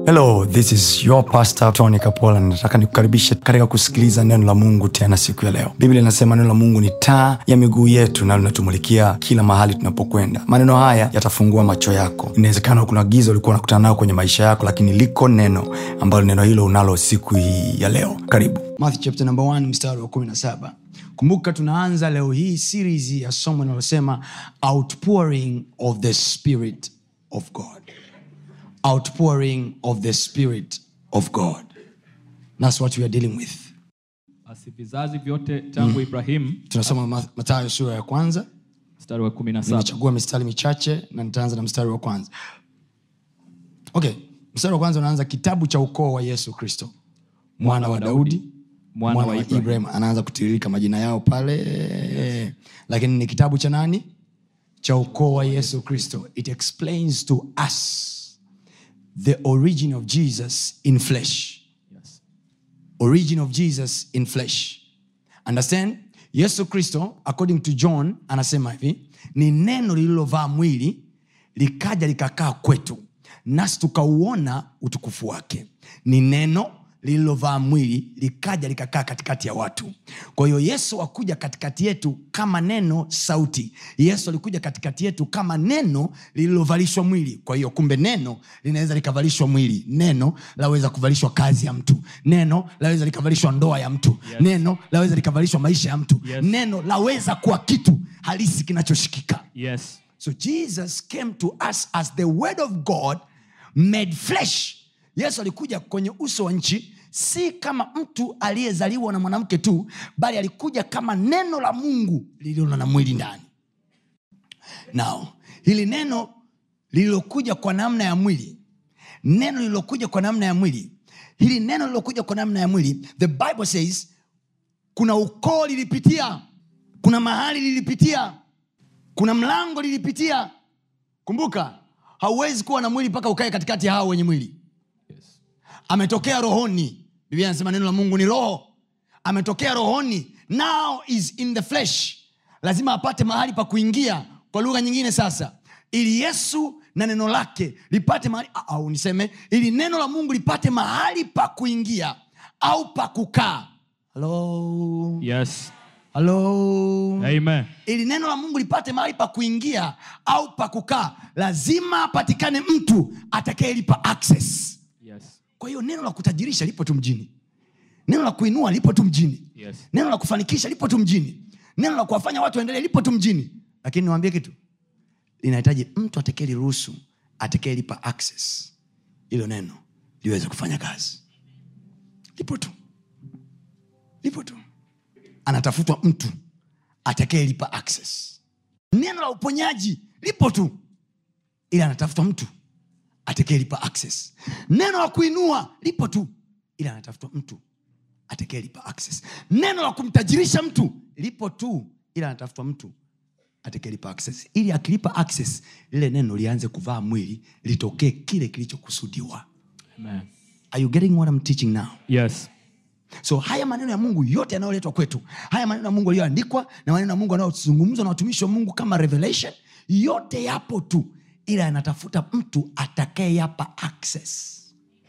hello this is your pastor tony kapola nataka nikukaribishe katika kusikiliza neno la mungu tena siku ya leo biblia inasema neno la mungu ni taa ya miguu yetu na linatumulikia kila mahali tunapokwenda maneno haya yatafungua macho yako inawezekana kuna giza ulikuwa unakutana nayo kwenye maisha yako lakini liko neno ambalo neno hilo unalo siku hii ya leo karibu Matthew chapter number 1 mstari wa 17 kumbuka tunaanza leo hii series ya somo linalosema outpouring of the spirit of god outpouring of the spirit of god thats what we are dealing with basi vizazi vyote tangu ibrahimu tunasoma Ma- matayo sura ya kwanza mstari wa kumi na saba nimechagua mistari michache na nitaanza na mstari wa kwanza okay mstari wa kwanza unaanza kitabu cha ukoo wa yesu kristo mwana wa daudi mwana mwana wa wa Ibrahim. ibrahim anaanza kutiririka majina yao pale lakini ni kitabu cha nani cha ukoo wa yesu kristo it explains to us the origin of jesus in flesh Yes. origin of jesus in flesh understand yesu kristo according to john anasema hivi ni neno lililovaa mwili likaja likakaa kwetu nasi tukauona utukufu wake ni neno lililovaa mwili likaja likakaa katikati ya watu kwa hiyo yesu akuja katikati yetu kama neno sauti yesu alikuja katikati yetu kama neno lililovalishwa mwili kwa hiyo kumbe neno linaweza likavalishwa mwili neno laweza kuvalishwa kazi ya mtu neno laweza likavalishwa ndoa ya mtu Yes. neno laweza likavalishwa maisha ya mtu Yes. neno laweza kuwa kitu halisi kinachoshikika yes so jesus came to us as the word of god made flesh yesu alikuja kwenye uso wa nchi si kama mtu aliyezaliwa na mwanamke tu bali alikuja kama neno la mungu lililo na mwili ndani now hili neno lililokuja kwa namna ya mwili neno lililokuja kwa namna ya mwili hili neno lililokuja kwa namna ya mwili the bible says kuna ukoo lilipitia kuna mahali lilipitia kuna mlango lilipitia kumbuka hauwezi kuwa na mwili mpaka ukae katikati ya hao wenye mwili yes ametokea rohoni biblia anasema neno la mungu ni roho ametokea rohoni now is in the flesh lazima apate mahali pa kuingia kwa lugha nyingine sasa ili yesu na neno lake lipate mahali au niseme ili neno la mungu lipate mahali pa kuingia au pa kukaa halo yes halo amen ili neno la mungu lipate mahali pa kuingia au pa kukaa lazima apatikane mtu atakayelipa access yes kwa hiyo neno la kutajirisha lipo tu mjini neno la kuinua lipo tu mjini yes neno la kufanikisha lipo tu mjini neno la kuwafanya watu waendelee lipo tu mjini lakini niwambie kitu linahitaji mtu atakayeliruhusu atakayelipa access hilo neno liweze kufanya kazi lipo tu lipo tu anatafutwa mtu atakayelipa access neno la uponyaji lipo tu ili anatafutwa mtu atakayelipa access neno la kuinua lipo tu ili anatafutwa mtu atakayelipa access neno la kumtajirisha mtu lipo tu ili anatafutwa mtu atakayelipa access ili akilipa access lile neno lianze kuvaa mwili litokee kile kilichokusudiwa amen are you getting what I'm teaching now yes so haya maneno ya mungu yote yanayoletwa kwetu haya maneno ya mungu yaliyoandikwa na maneno ya mungu yanayozungumzwa na watumishi wa mungu kama revelation yote yapo tu ila yanatafuta mtu atakayeyapa access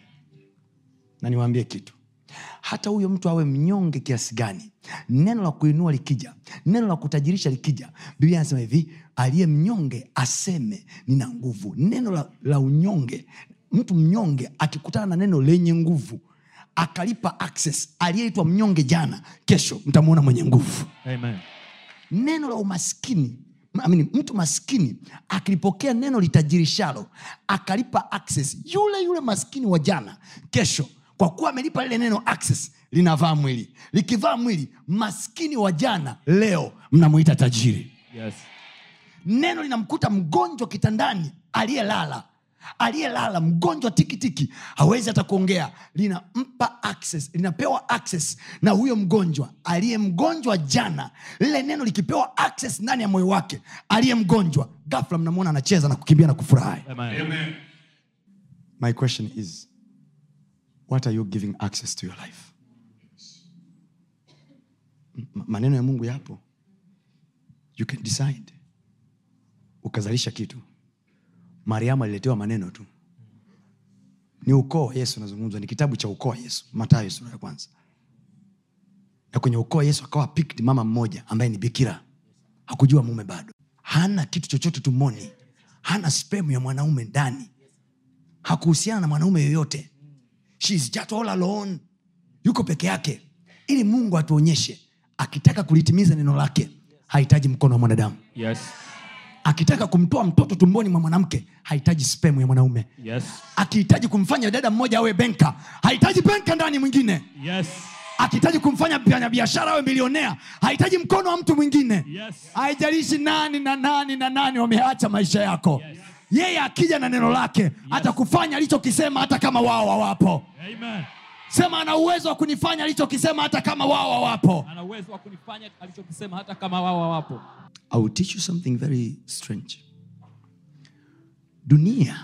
na niwaambie kitu hata huyo mtu awe mnyonge kiasi gani neno la kuinua likija neno la kutajirisha likija biblia anasema hivi aliye mnyonge aseme nina nguvu neno la, la unyonge mtu mnyonge akikutana na neno lenye nguvu akalipa access aliyeitwa mnyonge jana kesho mtamwona mwenye nguvu amen neno la umaskini I mean, mtu maskini akilipokea neno litajirishalo akalipa access yule yule maskini wa jana kesho kwa kuwa amelipa lile neno access linavaa mwili likivaa mwili maskini wa jana leo mnamwita tajiri yes neno linamkuta mgonjwa kitandani aliyelala aliyelala mgonjwa tikitiki hawezi hata kuongea linampa access linapewa access na huyo mgonjwa aliye mgonjwa jana lile neno likipewa access ndani ya moyo wake aliye mgonjwa gafla mnamwona anacheza na kukimbia na kufurahi amen my question is what are you giving access to your life M- maneno ya mungu yapo you can decide ukazalisha kitu mariamu aliletewa maneno tu ni ukoo wa yesu unazungumzwa ni kitabu cha ukoo wa yesu matayo sura ya kwanza na kwenye ukoo wa yesu akawa picked mama mmoja ambaye ni bikira hakujua mume bado hana kitu chochote tumoni hana spemu ya mwanaume ndani hakuhusiana na mwanaume yoyote She is just all alone yuko peke yake ili mungu atuonyeshe akitaka kulitimiza neno lake hahitaji mkono wa mwanadamu Yes. akitaka kumtoa mtoto tumboni mwa mwanamke hahitaji spemu ya mwanaume Yes. akihitaji kumfanya dada mmoja awe benka hahitaji benka ndani mwingine Yes. akihitaji kumfanya mfanya biashara awe milionea hahitaji mkono wa mtu mwingine Yes. haijalishi nani na nani na nani wameacha maisha yako yeye akija na neno lake atakufanya alichokisema hata kama wao hawapo Amen. sema ana uwezo wa kunifanya alichokisema hata kama wao hawapo Ana uwezo wa kunifanya alichokisema hata kama wao hawapo. I will teach you something very strange. Dunia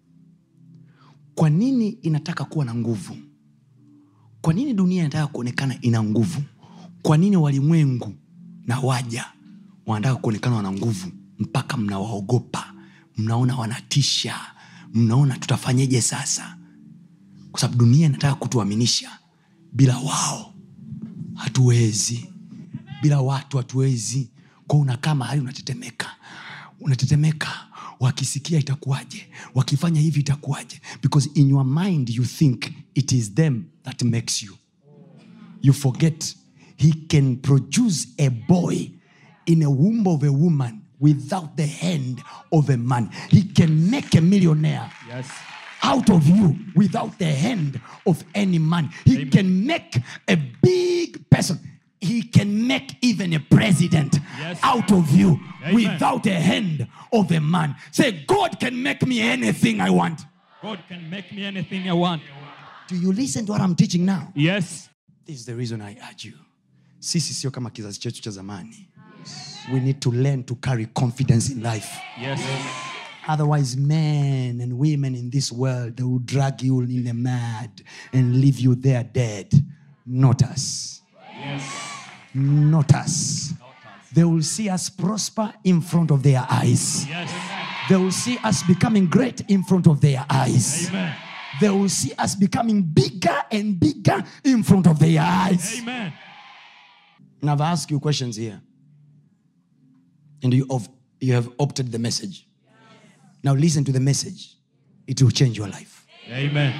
kwa nini inataka kuwa na nguvu? Kwa nini dunia inataka kuonekana ina nguvu? Kwa nini walimwengu na waja wanataka kuonekana wana nguvu mpaka mnawaogopa, mnaona wanatisha, mnaona tutafanyeje sasa? Kwa sababu dunia inataka kutuaminisha bila wao hatuwezi bila watu hatuwezi kwa unakaa mahali unatetemeka unatetemeka wakisikia itakuwaje wakifanya hivi itakuwaje because in your mind you think it is them that makes you you forget he can produce a boy in a womb of a woman without the hand of a man he can make a millionaire Yes. out of you without the hand of any man. He Amen. can make a big person. He can make even a president Yes. out of you Amen. without the hand of a man. Say, God can make me anything I want. God can make me anything I want. Do you listen to what I'm teaching now? Yes. This is the reason I urge you. Sisi sio kama kizazi chetu cha zamani. We need to learn to carry confidence in life. Yes. Otherwise, men and women in this world they will drag you in the mud and leave you there dead. Not us. Not us. They will see us prosper in front of their eyes. Yes. They will see us becoming great in front of their eyes. Amen. They will see us becoming bigger and bigger in front of their eyes. Amen. Now, I've asked you questions here. And you have, you have opted the message. Now, listen to the message. It will change your life. Amen.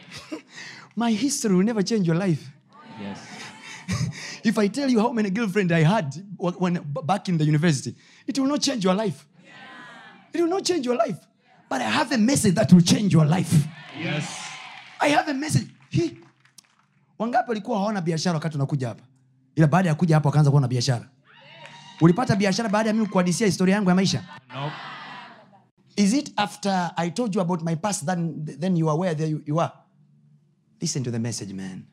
My history will never change your life. Yes. If I tell you how many girlfriends I had wh- when back in the university, it will not change your life. It will not change your life. But I have a message that will change your life. Yes. I have a message. Hi. Wangapi walikuwa hawana biashara wakati unakuja hapa? Ila baada ya kuja hapa wakaanza kuwa na biashara. Ulipata biashara baada ya mimi kuhadisia historia yangu ya maisha? No. Is it after I told you about my past then, then you are where there you, you are? Listen to the message, man.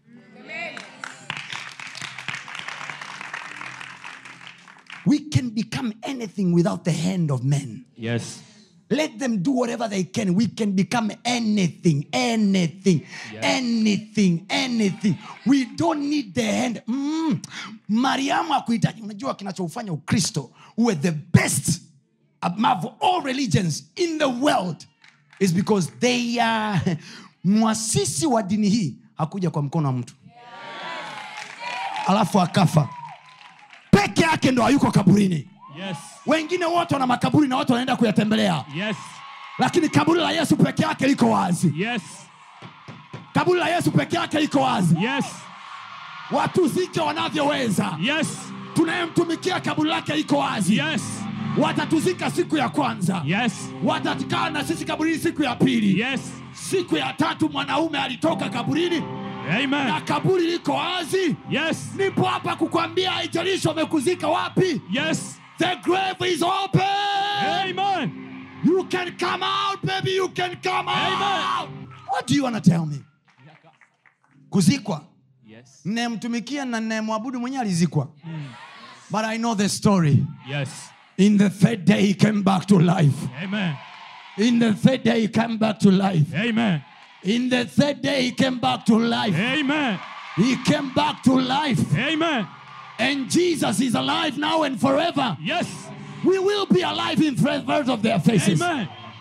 We can become anything without the hand of men. Yes. Let them do whatever they can. We can become anything, anything, anything, anything. We don't need the hand. Mm. Mariamu akuhitaji. Unajua kinachofanya Ukristo uwe the best above all religions in the world is because they are mwasisi wa dini hii hakuja kwa mkono wa mtu alafu akafa peke yake ndo hayuko kaburini Yes. wengine wote wana makaburi na watu wanaenda kuyatembelea Yes. lakini kaburi la yesu peke yake liko wazi Yes. kaburi la yesu peke yake liko wazi Yes. watuzike wanavyoweza Yes. tunayemtumikia kaburi lake liko wazi Yes. watatuzika siku ya kwanza Yes. watakaa na sisi kaburini siku ya pili Yes. siku ya tatu mwanaume alitoka kaburini na Amen. kaburi liko wazi Yes. nipo hapa kukwambia haijalishi wamekuzika wapi Yes. the grave is open Amen. you can come out baby you can come Amen. out what do you want to tell me kuzikwa Yes. nayemtumikia na nayemwabudu mwenyewe alizikwa but i know the story Yes. in the third day he came back to life Amen. in the third day he came back to life Amen. in the third day he came back to life Amen. he came back to life Amen. and jesus is alive now and forever Yes. we will be alive in front of their faces Amen.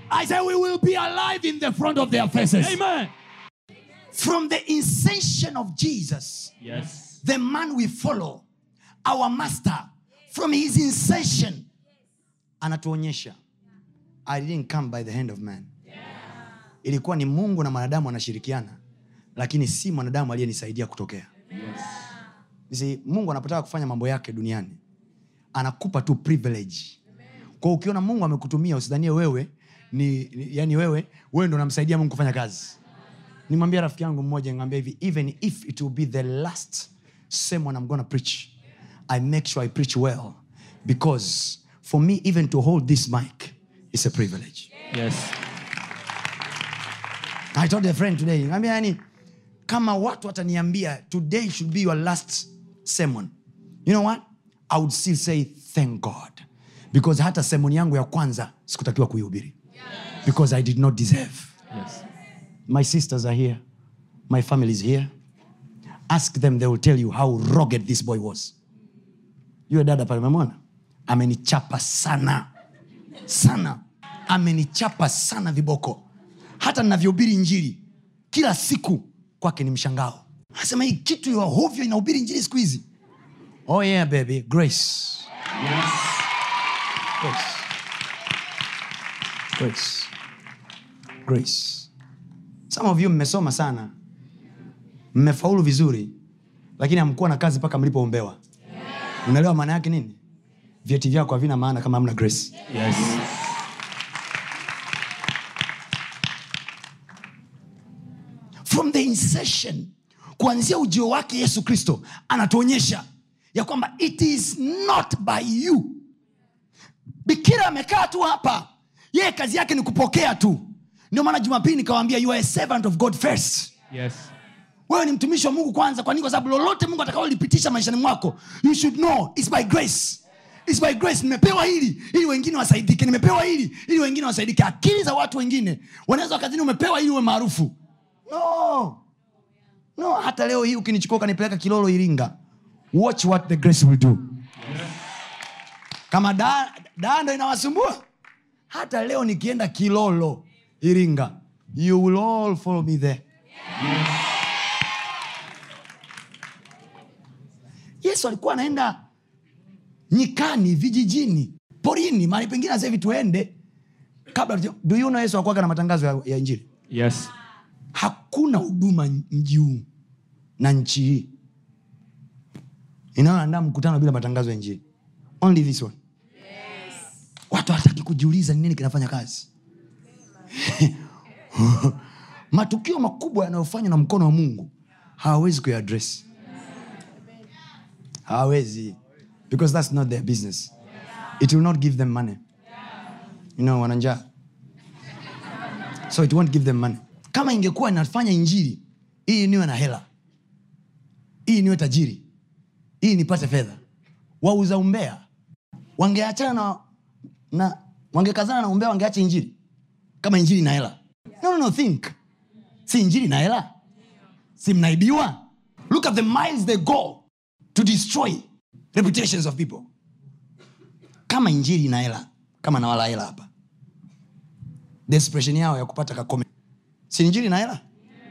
I say we will be alive in the front of their faces. Amen. From the inception of Jesus, Yes. the man we follow, our master, from his inception, anatuonyesha I didn't come by the hand of man. Ilikuwa ni Mungu na mwanadamu wanashirikiana, lakini si mwanadamu aliyenisaidia kutokea. You see, Mungu anapotaka kufanya mambo yake duniani anakupa tu privilege. Kwa ukiona Mungu amekutumia usidhanie wewe ni, ni yani wewe wewe ndo unamsaidia Mungu kufanya kazi. Nimwambia rafiki yangu mmoja ngambia hivi even if it will be the last sermon I'm gonna preach I make sure I preach well because for me even to hold this mic is a privilege. Yes. I told a friend today, ngambia yani kama watu wataniambia today should be your last sermon. You know what? I would still say thank God. Because hata sermon yangu ya kwanza sikutakiwa kuihubiri. Because I did not deserve. Yes. My sisters are here. My family is here. Ask them, they will tell you how rugged this boy was. Yule dada pale umemwona? Amenichapa sana. Sana. Amenichapa sana viboko. Hata ninavyohubiri injili kila siku kwake ni mshangao. Anasema hii kitu ya hovyo inahubiri injili siku hizi. Oh yeah baby, grace. Grace. Grace. Grace. Some of you mmesoma sana, mmefaulu vizuri, lakini hamkuwa na kazi mpaka mlipoombewa. Unaelewa maana yake nini? Vyeti vyako havina maana kama hamna grace. Yes. from the inception kuanzia ujio wake yesu kristo anatuonyesha ya kwamba it is not by you bikira amekaa tu hapa yeye kazi yake ni kupokea tu ndio maana jumapili nikawambia you are a servant of god first Yes. wewe ni mtumishi wa mungu kwanza kwa nini kwa sababu lolote mungu atakaolipitisha maishani mwako you should know it's by grace It's by grace nimepewa hili ili wengine wasaidike nimepewa hili ili wengine wasaidike akili za watu wengine wanaweza wakazini umepewa ili uwe maarufu no no hata leo hii ukinichukua ukanipeleka kilolo iringa watch what the grace will do kama daa da ndo inawasumbua hata leo nikienda kilolo iringa you will all follow me there yesu alikuwa anaenda nyikani vijijini porini mahali pengine sasa hivi tuende kabla tuja- do you know yesu akuaga na matangazo ya, ya injili Yes. hakuna huduma mji huu na nchi hii inayoandaa mkutano bila matangazo ya injili only this one watu hawataki kujiuliza ni nini kinafanya kazi matukio makubwa yanayofanywa na mkono wa mungu hawawezi kuyaadress hawawezi because that's not their business it will not give them money you know wananjaa so it won't give them money kama ingekuwa inafanya injili hii niwe na hela hii niwe tajiri hii nipate fedha wauza umbea wangeachana na, na wangekazana na umbea wangeacha injili kama injili na hela no, no, no, think si injili na hela si mnaibiwa look at the miles they go to destroy reputations of people kama injili na hela kama nawala hela hapa desperation yao ya kupata kakome si injili na hela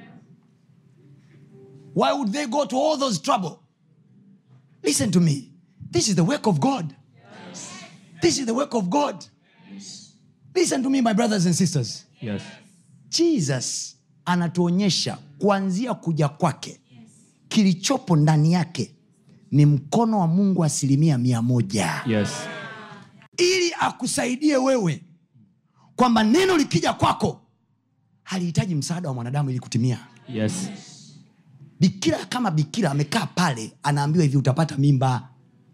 why would they go to all those trouble listen to me this is the work of god this is the work of god listen to me my brothers and sisters Yes. jesus anatuonyesha kuanzia kuja kwake kilichopo ndani yake ni mkono wa mungu asilimia mia moja Yes. ili akusaidie wewe kwamba neno likija kwako halihitaji msaada wa mwanadamu ili kutimia Yes. bikira kama bikira amekaa pale anaambiwa hivi utapata mimba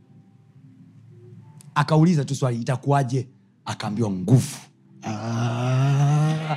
akauliza tu swali itakuwaje akaambiwa nguvu ah.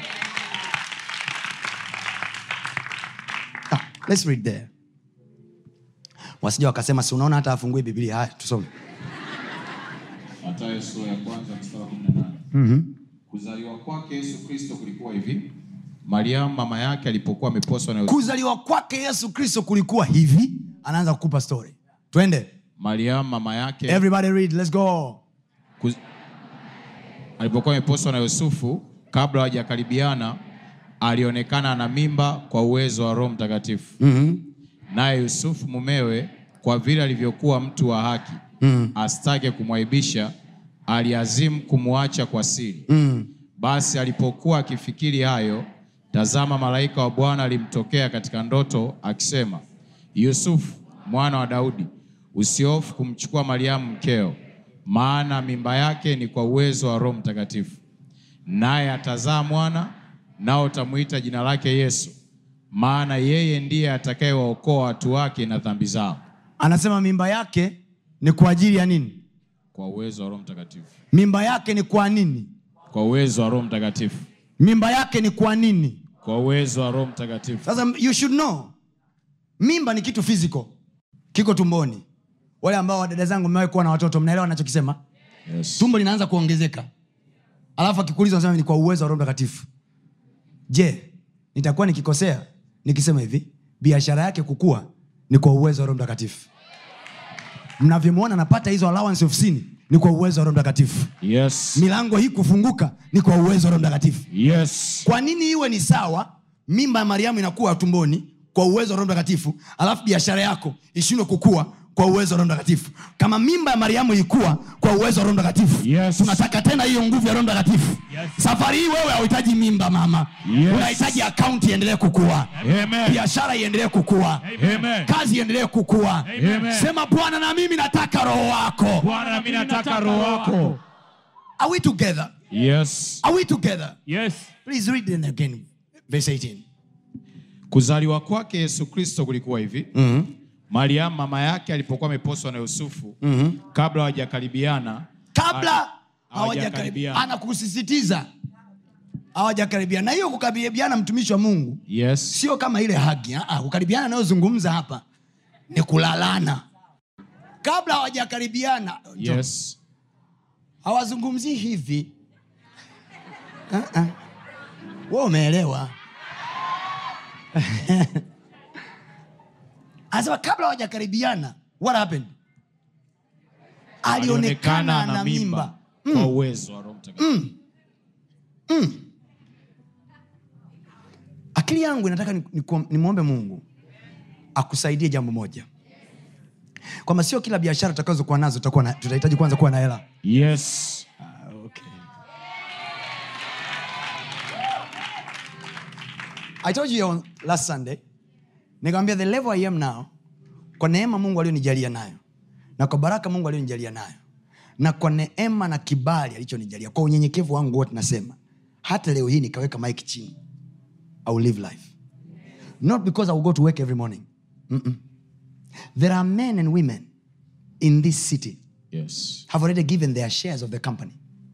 Ah, let's read there wasija wakasema si unaona hata afungue biblia haya tusome Mathayo sura ya kwanza mstari wa 18. Kuzaliwa kwake Yesu Kristo kulikuwa hivi. Mariamu mama yake alipokuwa ameposwa na Yosefu. kuzaliwa kwake yesu kristo kulikuwa hivi anaanza kukupa story twende Mariamu mama yake everybody read let's go kuz... alipokuwa ameposwa na Yusufu kabla hawajakaribiana alionekana na mimba kwa uwezo wa Roho Mtakatifu. mm-hmm. Naye Yusufu mumewe, kwa vile alivyokuwa mtu wa haki mm. asitake kumwaibisha, aliazimu kumwacha kwa siri. Mm. Basi alipokuwa akifikiri hayo, tazama, malaika wa Bwana alimtokea katika ndoto akisema, Yusufu mwana wa Daudi, usihofu kumchukua Mariamu mkeo, maana mimba yake ni kwa uwezo wa Roho Mtakatifu. Naye atazaa mwana, nao utamwita jina lake Yesu, maana yeye ndiye atakayewaokoa watu wake na dhambi zao, anasema mimba yake ni kwa ajili ya nini kwa uwezo wa Roho Mtakatifu. mimba yake ni kwa nini Kwa uwezo wa Roho Mtakatifu. mimba yake ni kwa nini Kwa uwezo wa Roho Mtakatifu. sasa you should know mimba ni kitu physical kiko tumboni wale ambao wadada zangu mmewahi kuwa na watoto mnaelewa nachokisema Yes. tumbo linaanza kuongezeka alafu akikuuliza unasema ni kwa uwezo wa roho mtakatifu je nitakuwa nikikosea nikisema hivi biashara yake kukua ni kwa uwezo wa roho mtakatifu mnavyomwona anapata hizo allowance ofisini ni kwa uwezo wa roho mtakatifu Yes. milango hii kufunguka ni kwa uwezo wa roho mtakatifu Yes. kwa nini iwe ni sawa mimba ya mariamu inakuwa tumboni kwa uwezo wa roho mtakatifu alafu biashara yako ishindwe kukua kwa uwezo wa roho mtakatifu kama mimba ya mariamu ilikuwa kwa uwezo wa roho mtakatifu Yes. tunataka tena hiyo nguvu ya roho mtakatifu Yes. safari hii wewe hauhitaji mimba mama Yes. unahitaji akaunti iendelee kukua Amen. biashara iendelee kukua Amen. kazi iendelee kukua Amen. sema bwana na mimi nataka roho wako Bwana na mimi nataka roho wako. are we together Yes. are we together Yes. please read it again verse 18 Kuzaliwa kwake Yesu Kristo kulikuwa hivi. mm-hmm. Mariamu mama yake alipokuwa ameposwa na Yusufu Mm-hmm. kabla hawajakaribiana kabla ha- hawajakaribiana anakusisitiza hawajakaribiana na hiyo kukaribiana mtumishi wa mungu Yes. sio kama ile hagi ah, ah, kukaribiana anayozungumza hapa ni kulalana kabla hawajakaribiana Yes. hawazungumzii hivi uh-uh. we umeelewa anasema kabla hawajakaribiana what happened alionekana na mimba kwa uwezo wa Roho Mtakatifu. akili yangu inataka nimwombe ni, nimwombe mungu akusaidie jambo moja kwamba sio kila biashara tutakazokuwa nazo tutakuwa na- tutahitaji kwanza kuwa na hela Yes. okay. I told you on last Sunday nikamwambia the level I am now kwa neema Mungu alionijalia nayo na kwa baraka Mungu alionijalia nayo na kwa neema na kibali alichonijalia kwa unyenyekevu wangu wote nasema hata leo hii nikaweka mike chini I will live life not because I will go to work every morning Mm-mm. there are men and women in this city Yes. have already given their shares of the company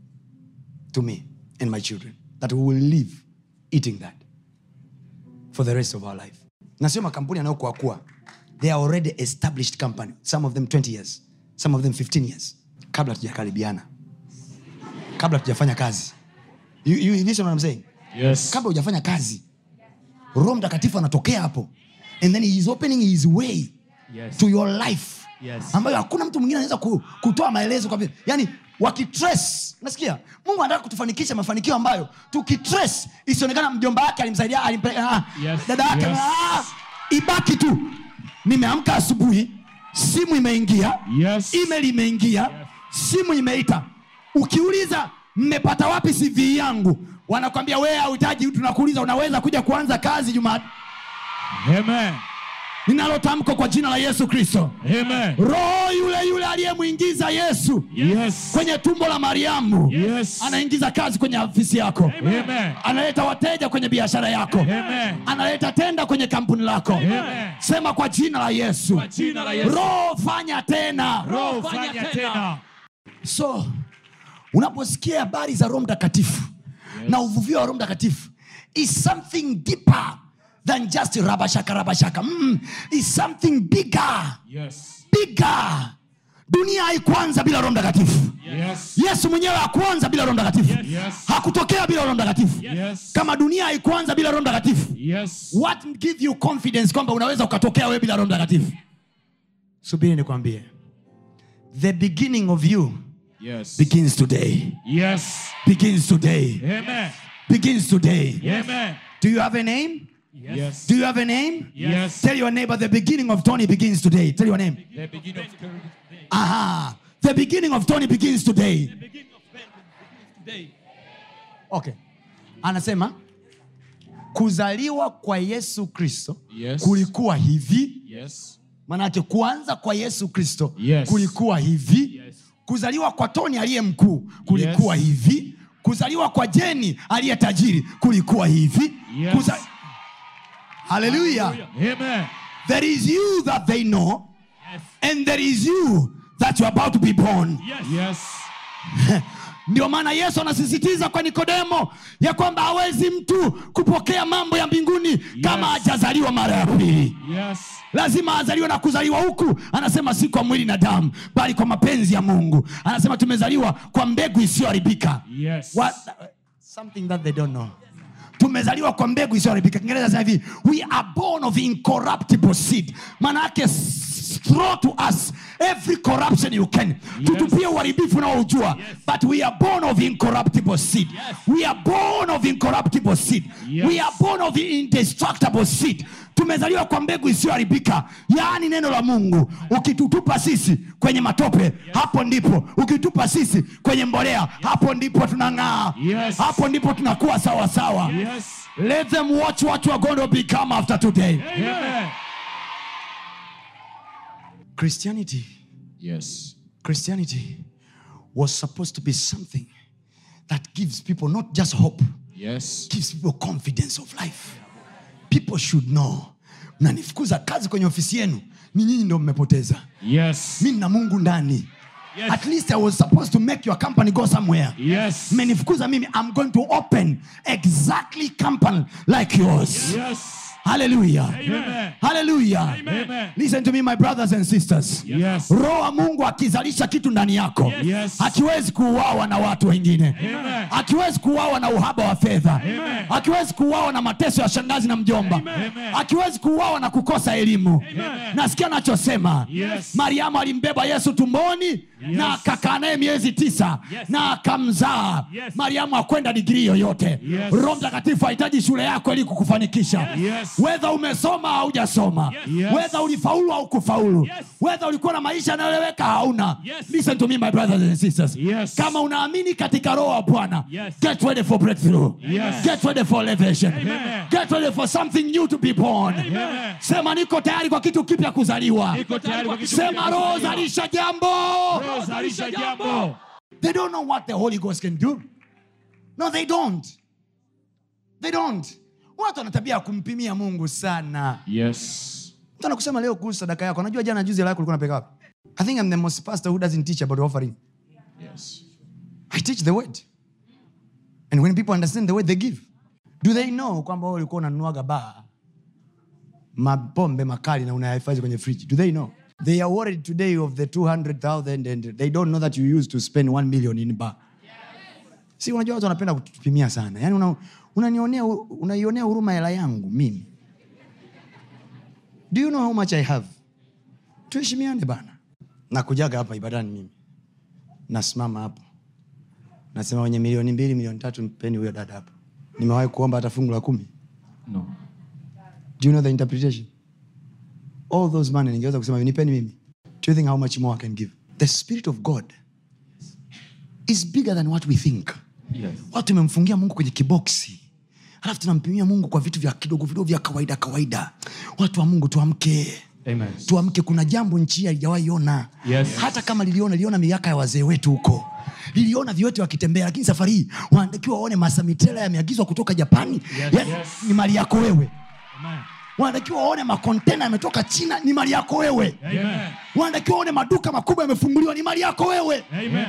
to me and my children that we will live eating that for the rest of our life na sio makampuni yanayokuakua they are already established company some of them 20 years some of them 15 years kabla tujakaribiana kabla tujafanya kazi you, you listen what I'm saying Yes. kabla hujafanya kazi roho mtakatifu anatokea hapo and then he is opening his way Yes. to your life Yes. ambayo hakuna mtu mwingine anaweza ku, kutoa maelezo kwa vile yani wakitrace nasikia mungu anataka kutufanikisha mafanikio ambayo tukitrace isionekana mjomba wake alimsaidia alimpeleka ah, Yes. dada yake Yes. ah, ibaki tu nimeamka asubuhi simu imeingia Yes. email imeingia simu imeita ukiuliza mmepata wapi cv yangu wanakwambia wee hauhitaji tunakuuliza unaweza kuja kuanza kazi juma Amen. ninalo tamko kwa jina la yesu kristo Amen. roho yule yule aliyemwingiza yesu Yes. kwenye tumbo la mariamu Yes. anaingiza kazi kwenye ofisi yako Amen. analeta wateja kwenye biashara yako Amen. analeta tenda kwenye kampuni lako Amen. sema kwa jina la yesu Kwa jina la Yesu. roho fanya tena Roho Fanya fanya tena. tena. so unaposikia habari za roho mtakatifu yes. na uvuvio wa roho mtakatifu is something deeper than just rabashaka rabashaka mm, is something bigger Yes. bigger dunia haikuanza bila roho mtakatifu Yes. yesu mwenyewe hakuanza bila roho mtakatifu Yes. hakutokea bila roho mtakatifu Yes. kama dunia haikuanza bila roho mtakatifu Yes. what give you confidence kwamba unaweza ukatokea wewe bila roho mtakatifu subiri nikwambie the beginning of you Yes. begins today Yes. begins today Amen. begins today. Amen. Do you have a name? Yes. Do you have a name? Yes. Tell your neighbor the beginning of Tony begins today. Tell your name. The beginning of today. Aha. The beginning of Tony begins today. The beginning of Ben begins today. Okay. Anasema kuzaliwa kwa Yesu Kristo Yes. kulikuwa hivi. Yes. Manake kuanza kwa Yesu Kristo Yes. kulikuwa hivi. Yes. Kuzaliwa kwa Tony aliye mkuu kulikuwa Yes. hivi. Kuzaliwa kwa Jeni aliye tajiri kulikuwa hivi. Yes. Kuza... Hallelujah. Amen. There is you that they know Yes. and there is you that you're about to be born. Yes. Yes. ndio maana yesu anasisitiza kwa nikodemo ya kwamba hawezi mtu kupokea mambo ya mbinguni kama hajazaliwa mara ya pili Yes. lazima azaliwe na kuzaliwa huku anasema si kwa mwili na damu bali kwa mapenzi ya mungu anasema tumezaliwa kwa mbegu isiyoharibika Yes. What- something that they don't know tumezaliwa kwa mbegu isiyoharibika kiingereza sema hivi we are born of incorruptible seed maana yake s- throw to us every corruption you can tutupie uharibifu unaoujua but we are born of incorruptible seed we are born of incorruptible seed Yes. we are born of indestructible seed tumezaliwa kwa mbegu isiyoharibika yaani neno la mungu ukitutupa sisi kwenye matope hapo ndipo ukitupa sisi kwenye mbolea hapo ndipo tunang'aa Yes. hapo ndipo tunakuwa sawa sawa Yes. let them watch what you are going to become after today Amen. christianity Yes. christianity was supposed to be something that gives people not just hope Yes. gives people confidence of life people should know mnanifukuza kazi kwenye ofisi yenu ni nyinyi ndo mmepoteza Yes. mi nina mungu ndani Yes. at least i was supposed to make your company go somewhere Yes. mmenifukuza mimi i'm going to open exactly company like yours Yes. hallelujah Amen. hallelujah Amen. listen to me my brothers and sisters Yes. roho wa mungu akizalisha kitu ndani yako Yes. hakiwezi kuuawa na watu wengine Amen. hakiwezi kuuawa na uhaba wa fedha Amen. hakiwezi kuuawa na mateso ya shangazi na mjomba Amen. hakiwezi kuuawa na kukosa elimu Amen. nasikia nachosema Yes. mariamu alimbeba yesu tumboni na akakaa naye miezi tisa Yes. na akamzaa Yes. mariamu akwenda digrii yoyote Yes. roho mtakatifu hahitaji shule yako ili kukufanikisha Yes. wedha umesoma au hujasoma Yes. wedha ulifaulu au kufaulu Yes. wedha ulikuwa na maisha yanayoeleweka hauna Yes. listen to me my brothers and sisters Yes. kama unaamini katika roho wa bwana Yes. get ready for breakthrough Yes. get ready for elevation Amen. get ready for something new to be born Amen. sema niko tayari kwa kitu kipya kuzaliwa Niko tayari kwa kitu sema kipya roho kuzaliwa. zalisha jambo Roho zalisha jambo. they don't know what the holy ghost can do no they don't they don't watu wana tabia ya kumpimia mungu sana Yes. mtu anakusema leo kuhusu sadaka yako anajua jana juzi lako ulikuwa unapeka wapi i think i'm the most pastor who doesn't teach about offering Yes. i teach the word and when people understand the word they give do they know kwamba wewe ulikuwa unanunuaga baa mapombe makali na unayahifadhi kwenye fridge do they know they are worried today of the 200000 and they don't know that you used to spend 1 million in bar si unajua watu wanapenda kutupimia sana yaani una, unanionea unaionea huruma hela yangu mimi do you know how much i have tuheshimiane bana nakujaga hapa ibadani mimi nasimama hapo nasema wenye milioni mbili milioni tatu mpeni huyo dada hapo nimewahi kuomba hata fungu la kumi No. do you know the interpretation all those money ningeweza kusema nipeni mimi do you think how much more i can give the spirit of god is bigger than what we think Yes. watu tumemfungia mungu kwenye kiboksi halafu tunampimia mungu kwa vitu vya kidogo vidogo vya kawaida kawaida watu wa mungu tuamke Amen. tuamke kuna jambo nchi hii haijawahi ona Yes. hata kama liliona liliona miaka ya wazee wetu huko liliona viwete wakitembea lakini safari hii wanatakiwa waone masamitela yameagizwa kutoka japani Yes. Yaani, Yes. ni mali yako wewe Amen. wanatakiwa waone makontena yametoka china ni mali yako wewe Amen. wanatakiwa waone maduka makubwa yamefunguliwa ni mali yako wewe Amen.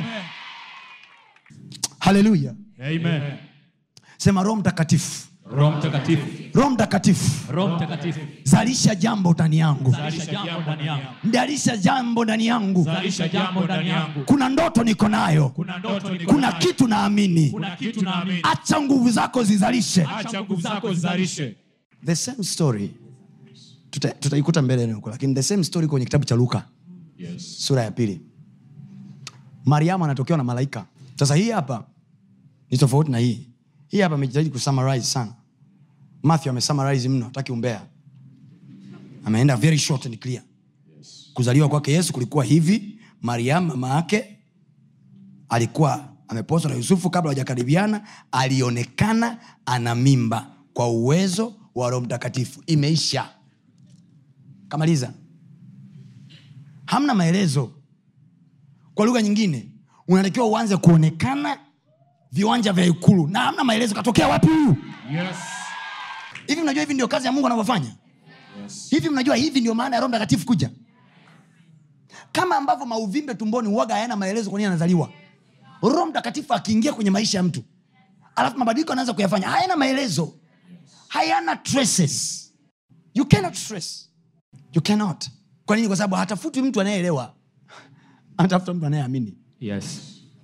haleluya Amen. sema roho mtakatifu Roho Mtakatifu. roho mtakatifu Roho Mtakatifu. zalisha jambo ndani yangu Zalisha jambo ndani yangu. zalisha jambo ndani yangu Zalisha jambo ndani yangu. kuna ndoto niko nayo Kuna ndoto niko kuna nayo. kitu naamini Kuna kitu naamini. acha nguvu zako zizalishe Acha nguvu zako zizalishe. the same story tuta- tutaikuta mbele huko lakini the same story kwenye kitabu cha luka Yes. sura ya pili mariamu anatokewa na malaika sasa hii hapa ni tofauti na hii hii hapa amejitahidi kusummarize sana matthew amesummarize mno hataki umbea ameenda very short and clear kuzaliwa kwake yesu kulikuwa hivi mariam mama yake alikuwa ameposwa na yusufu kabla hawajakaribiana alionekana ana mimba kwa uwezo wa roho mtakatifu imeisha kamaliza hamna maelezo kwa lugha nyingine unatakiwa uanze kuonekana viwanja vya ikulu na hamna maelezo katokea wapi huyu Yes. hivi mnajua hivi ndio kazi ya mungu anavyofanya Yes. hivi mnajua hivi ndio maana ya roho mtakatifu kuja kama ambavyo mauvimbe tumboni uwaga hayana maelezo kwa nini anazaliwa roho mtakatifu akiingia kwenye maisha ya mtu alafu mabadiliko anaanza kuyafanya hayana maelezo hayana traces you cannot trace you cannot kwa nini kwa sababu hatafuti mtu anayeelewa anatafuta mtu anayeamini Yes.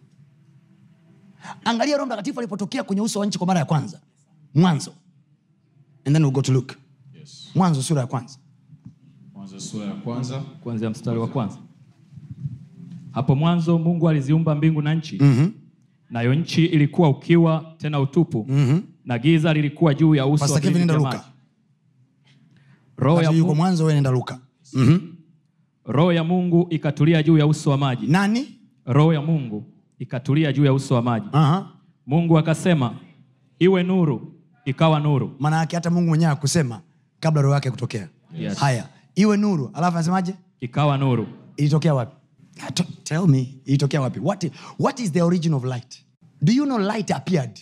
angalia roho mtakatifu alipotokea kwenye uso wa nchi kwa mara ya kwanza mwanzo and then we'll go to look Yes. mwanzo sura ya kwanza Mwanzo sura ya kwanza kuanzia mstari wa kwanza hapo mwanzo mungu aliziumba mbingu na nchi mm-hmm. nayo nchi ilikuwa ukiwa tena utupu Mm-hmm. na giza lilikuwa juu ya uso Pastor wa Kevin, vilindi nenda vya Luka. maji. roho ya, Wakati yuko Mungu, mwanzo wewe nenda luka mm-hmm. roho ya mungu ikatulia juu ya uso wa maji nani roho ya mungu ikatulia juu ya uso wa maji uh-huh. mungu akasema iwe nuru ikawa nuru maana yake hata mungu mwenyewe akusema kabla roho yake kutokea Yes. haya iwe nuru alafu anasemaje ikawa nuru ilitokea wapi Ah, t- tell me ilitokea wapi what, what is the origin of light do you know light appeared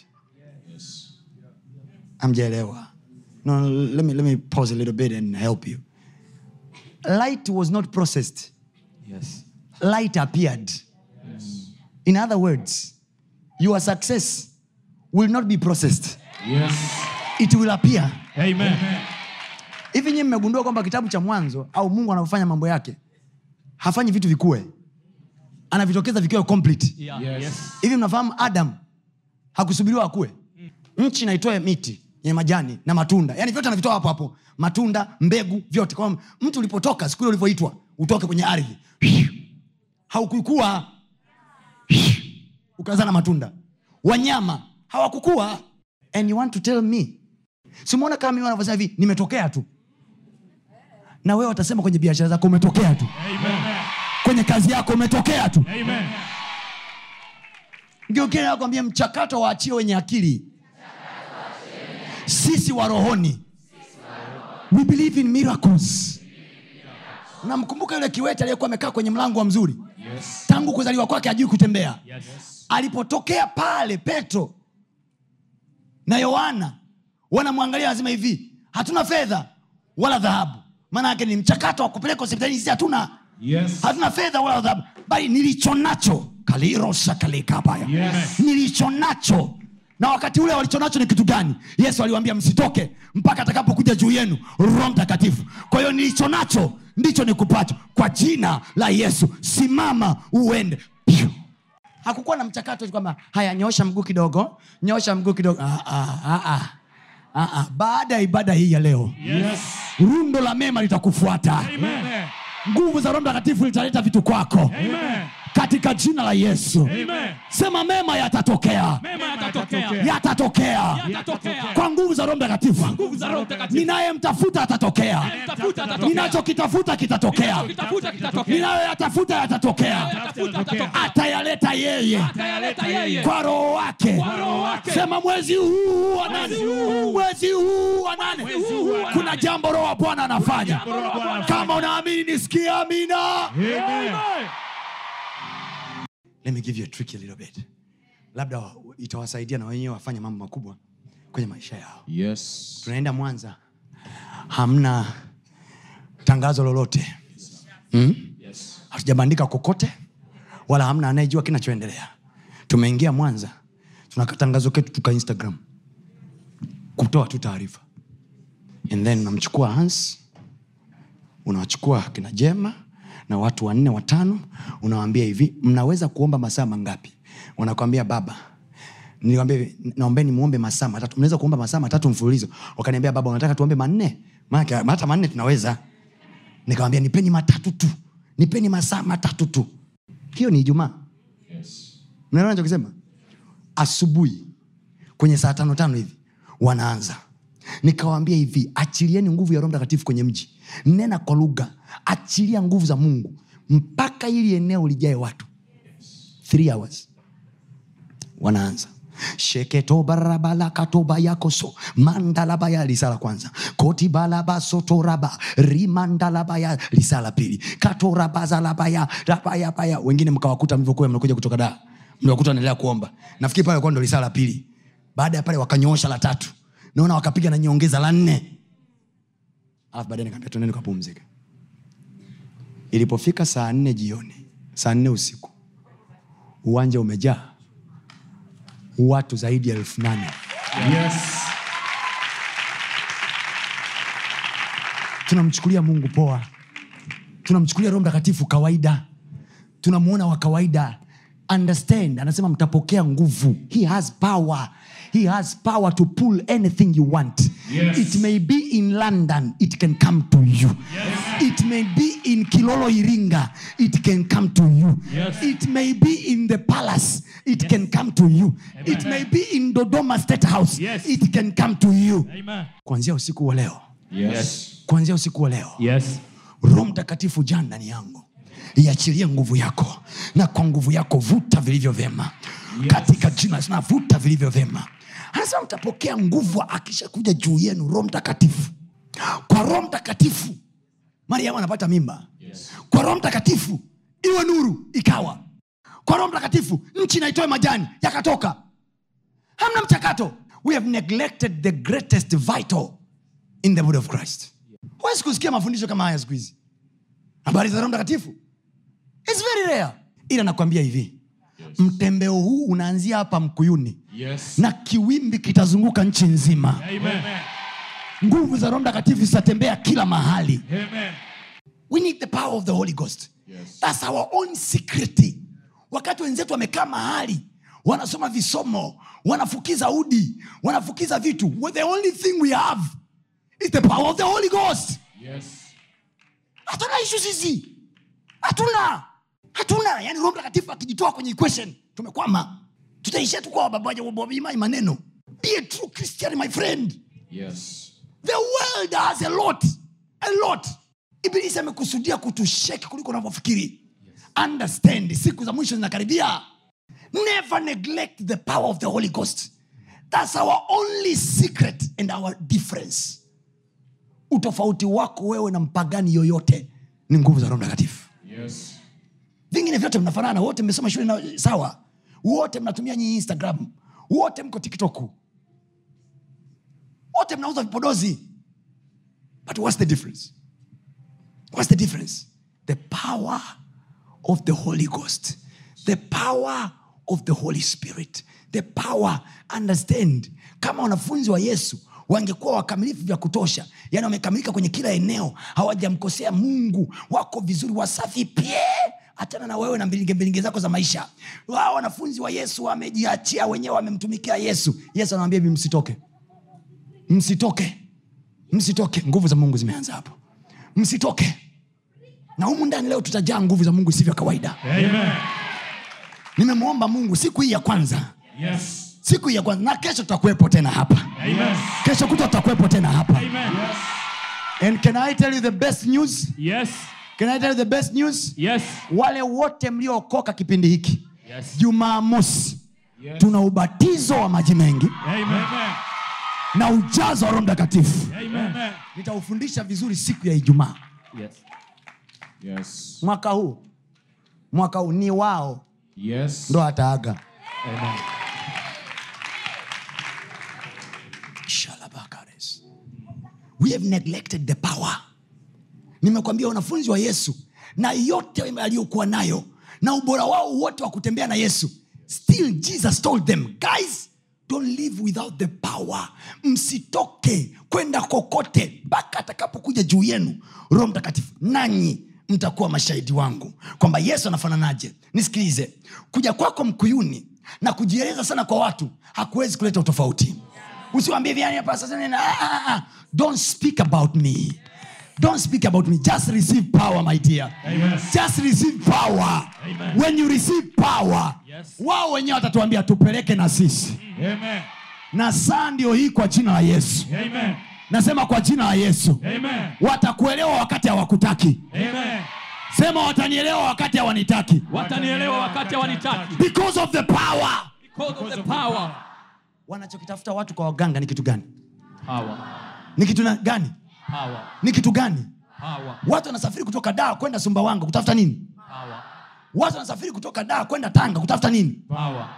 amjaelewa no, let me, let me pause a little bit and help you light was not processed yes. light appeared in other words your success will not be processed yes. it will appear Amen. hivi nyii mmegundua kwamba kitabu cha mwanzo au mungu anavyofanya mambo yake hafanyi vitu vikue anavitokeza vikiwa complete Yeah. Yes. Yes. hivi mnafahamu adam hakusubiriwa akue nchi naitoe miti yenye majani na matunda yaani vyote anavitoa hapo hapo matunda mbegu vyote kwa mtu ulipotoka siku ile ulivyoitwa utoke kwenye ardhi haukukua ukazaa na matunda wanyama hawakukua and you want to tell me simwona kama mimi wanavyosema hivi nimetokea tu na wewe watasema kwenye biashara zako umetokea tu kwenye kazi yako umetokea tu Amen. ndio kile nakwambia mchakato waachie wenye akili sisi wa rohoni we believe in miracles namkumbuka yule kiwete aliyekuwa amekaa kwenye mlango wa mzuri Yes. tangu kuzaliwa kwake ajui kutembea Yes. alipotokea pale petro na yohana wanamwangalia lazima hivi hatuna fedha wala dhahabu maana yake ni mchakato wa kupeleka hospitalini sisi hatuna Yes. hatuna fedha wala dhahabu bali nilicho nacho kalirosakalekabaya Yes. nilicho nacho na wakati ule walicho nacho ni kitu gani yesu aliwaambia msitoke mpaka atakapokuja juu yenu roho mtakatifu kwa hiyo nilicho nacho ndicho nikupacho kwa jina la yesu simama uende Piu. hakukuwa na mchakato eti kwamba haya nyoosha mguu kidogo nyoosha mguu kidogo ah, ah, ah, ah. Ah, ah. baada ya ibada hii ya leo Yes. rundo la mema litakufuata Amen. nguvu za roho mtakatifu litaleta vitu kwako Amen. katika jina la yesu Amen. sema mema yatatokea Mema yatatokea. yatatokea Yatatokea. kwa nguvu za roho mtakatifu Nguvu za Roho Mtakatifu. ninayemtafuta atatokea Tafuta atatokea. ninachokitafuta kitatokea Kitafuta kitatokea. ninayoyatafuta yatatokea Tafuta atatokea. atayaleta yeye Atayaleta yeye. kwa roho wake Kwa Roho wake. sema mwezi huu wa nane Mwezi huu. mwezi huu wa nane Mwezi huu wa kuna nane. jambo roho wa bwana anafanya jambo Roho wa Bwana anafanya. kama unaamini nisikie amina Amen. let me give you a trick a little bit labda wa- itawasaidia na wenyewe wafanye mambo makubwa kwenye maisha yao Yes. tunaenda mwanza hamna tangazo lolote hmm? Yes. hatujabandika kokote wala hamna anayejua kinachoendelea tumeingia mwanza tuna tangazo ketu tuka instagram kutoa tu taarifa and then unamchukua hans unawachukua kina jema na watu wanne watano unawaambia hivi mnaweza kuomba masaa mangapi wanakwambia baba niliwambia hivi, naombeni muombe masaa matatu mnaweza kuomba masaa matatu mfululizo wakaniambia baba unataka tuombe manne maanake hata manne tunaweza nikawambia nipeni matatu tu nipeni masaa matatu tu hiyo ni ijumaa Yes. mnaelewa nachokisema asubuhi kwenye saa tano tano hivi wanaanza nikawaambia hivi achilieni nguvu ya roho mtakatifu kwenye mji nena kwa lugha achilia nguvu za mungu mpaka ili eneo lijae watu Three hours wanaanza sheketobarabala-katobayakoso mandalabaya lisala kwanza kotibalabasotoraba rimandalabaya lisala pili katorabazalabaya rabayabaya wengine mkawakuta mlivyokuwa mnakuja kutoka daa mliwakuta wanaendelea kuomba nafikiri pale kuwa ndo lisala la pili baada ya pale wakanyoosha la tatu naona wakapiga na nyongeza la nne alafu baadaye nikaambia tuendeni kapumzika ilipofika saa nne jioni saa nne usiku uwanja umejaa watu zaidi ya elfu nane Yes. tunamchukulia mungu poa tunamchukulia roho mtakatifu kawaida tunamwona wa kawaida understand anasema mtapokea nguvu he has power he has power to pull anything you want Yes. it may be in london it can come to you it may be in kilolo iringa it can come to you Yes. it may be in the palace it can come to you it may be in dodoma state house Yes. it can come to you Amen. kuanzia usiku wa leo Yes. kuanzia usiku wa leo Yes. roho mtakatifu jaa ndani yangu iachilie nguvu yako na kwa nguvu yako vuta vilivyo vyema Yes. katika jina na vuta vilivyo vyema anasema mtapokea nguvu akishakuja juu yenu roho mtakatifu kwa roho mtakatifu mariamu anapata mimba Yes. kwa roho mtakatifu iwe nuru ikawa kwa roho mtakatifu nchi naitoe majani yakatoka hamna mchakato we have neglected the greatest vital in the body of christ huwezi kusikia mafundisho kama haya siku hizi habari za roho mtakatifu It's very rare ila nakwambia hivi mtembeo huu unaanzia hapa mkuyuni Yes. na kiwimbi kitazunguka nchi nzima Amen. nguvu za roho mtakatifu zitatembea kila mahali Amen. we need the power of the holy ghost Yes. thats our own secret wakati wenzetu wamekaa mahali wanasoma visomo wanafukiza udi wanafukiza vitu well, the only thing we have is the power of the holy ghost Yes. hatuna ishu sisi hatuna hatuna yani roho mtakatifu akijitoa kwenye equation tumekwama tutaishia tu kwa babajababimai maneno be a true christian my friend Yes. the world has a lot a lot ibilisi amekusudia kutusheki kuliko unavyofikiri understand siku za mwisho zinakaribia never neglect the power of the holy ghost thats our only secret and our difference utofauti wako wewe na mpagani yoyote ni nguvu za roho mtakatifu Yes. vingine vyote mnafanana wote mmesoma shule na, sawa wote mnatumia nyinyi instagram wote mko tiktok wote mnauza vipodozi but what's the difference what's the difference the power of the holy ghost the power of the holy spirit the power understand kama wanafunzi wa yesu wangekuwa wakamilifu vya kutosha yani wamekamilika kwenye kila eneo hawajamkosea mungu wako vizuri wasafi pie achana na wewe na mbilinge mbilinge zako za maisha wao wanafunzi wa yesu wamejiachia wenyewe wamemtumikia yesu yesu anawambia hivi msitoke msitoke msitoke nguvu za mungu zimeanza hapo msitoke na humu ndani leo tutajaa nguvu za mungu isivyo kawaida Amen. nimemwomba mungu siku hii ya kwanza Yes. siku hii ya kwanza na kesho tutakuwepo tena hapa Amen. kesho kuta tutakuwepo tena hapa Amen. and can i tell you the best news Yes. can i tell you the best news Yes. wale wote mliookoka kipindi hiki Yes. jumamosi Yes. tuna ubatizo wa maji mengi Amen. na ujazo wa roho mtakatifu Amen. nitaufundisha vizuri siku ya ijumaa Yes. Yes. mwaka huu mwaka huu ni wao Yes. ndo ataaga Amen. Shalabakares. we have neglected the power nimekwambia wanafunzi wa yesu na yote aliyokuwa nayo na ubora wao wote wa kutembea na yesu still jesus told them guys don't live without the power msitoke kwenda kokote mpaka atakapokuja juu yenu roho mtakatifu nanyi mtakuwa mashahidi wangu kwamba yesu anafananaje nisikilize kuja kwako mkuyuni na kujieleza sana kwa watu hakuwezi kuleta utofauti usiwambie vyani hapa sasa nina- ah, ah, ah. don't speak about me don't speak about me just receive power my dear Amen. just receive power Amen. when you receive power Yes. wao wenyewe watatuambia tupeleke na sisi Amen. na saa ndio hii kwa jina la yesu Amen. nasema kwa jina la yesu Amen. watakuelewa wakati hawakutaki Amen. sema watanielewa wakati hawanitaki Watanielewa wakati hawanitaki. because of the power Because of the power. wanachokitafuta watu kwa waganga ni kitu gani Power. ni kitu na- gani Power. ni kitu gani Power. watu wanasafiri kutoka daa kwenda sumbawanga kutafuta nini Power. watu wanasafiri kutoka daa kwenda tanga kutafuta nini Power.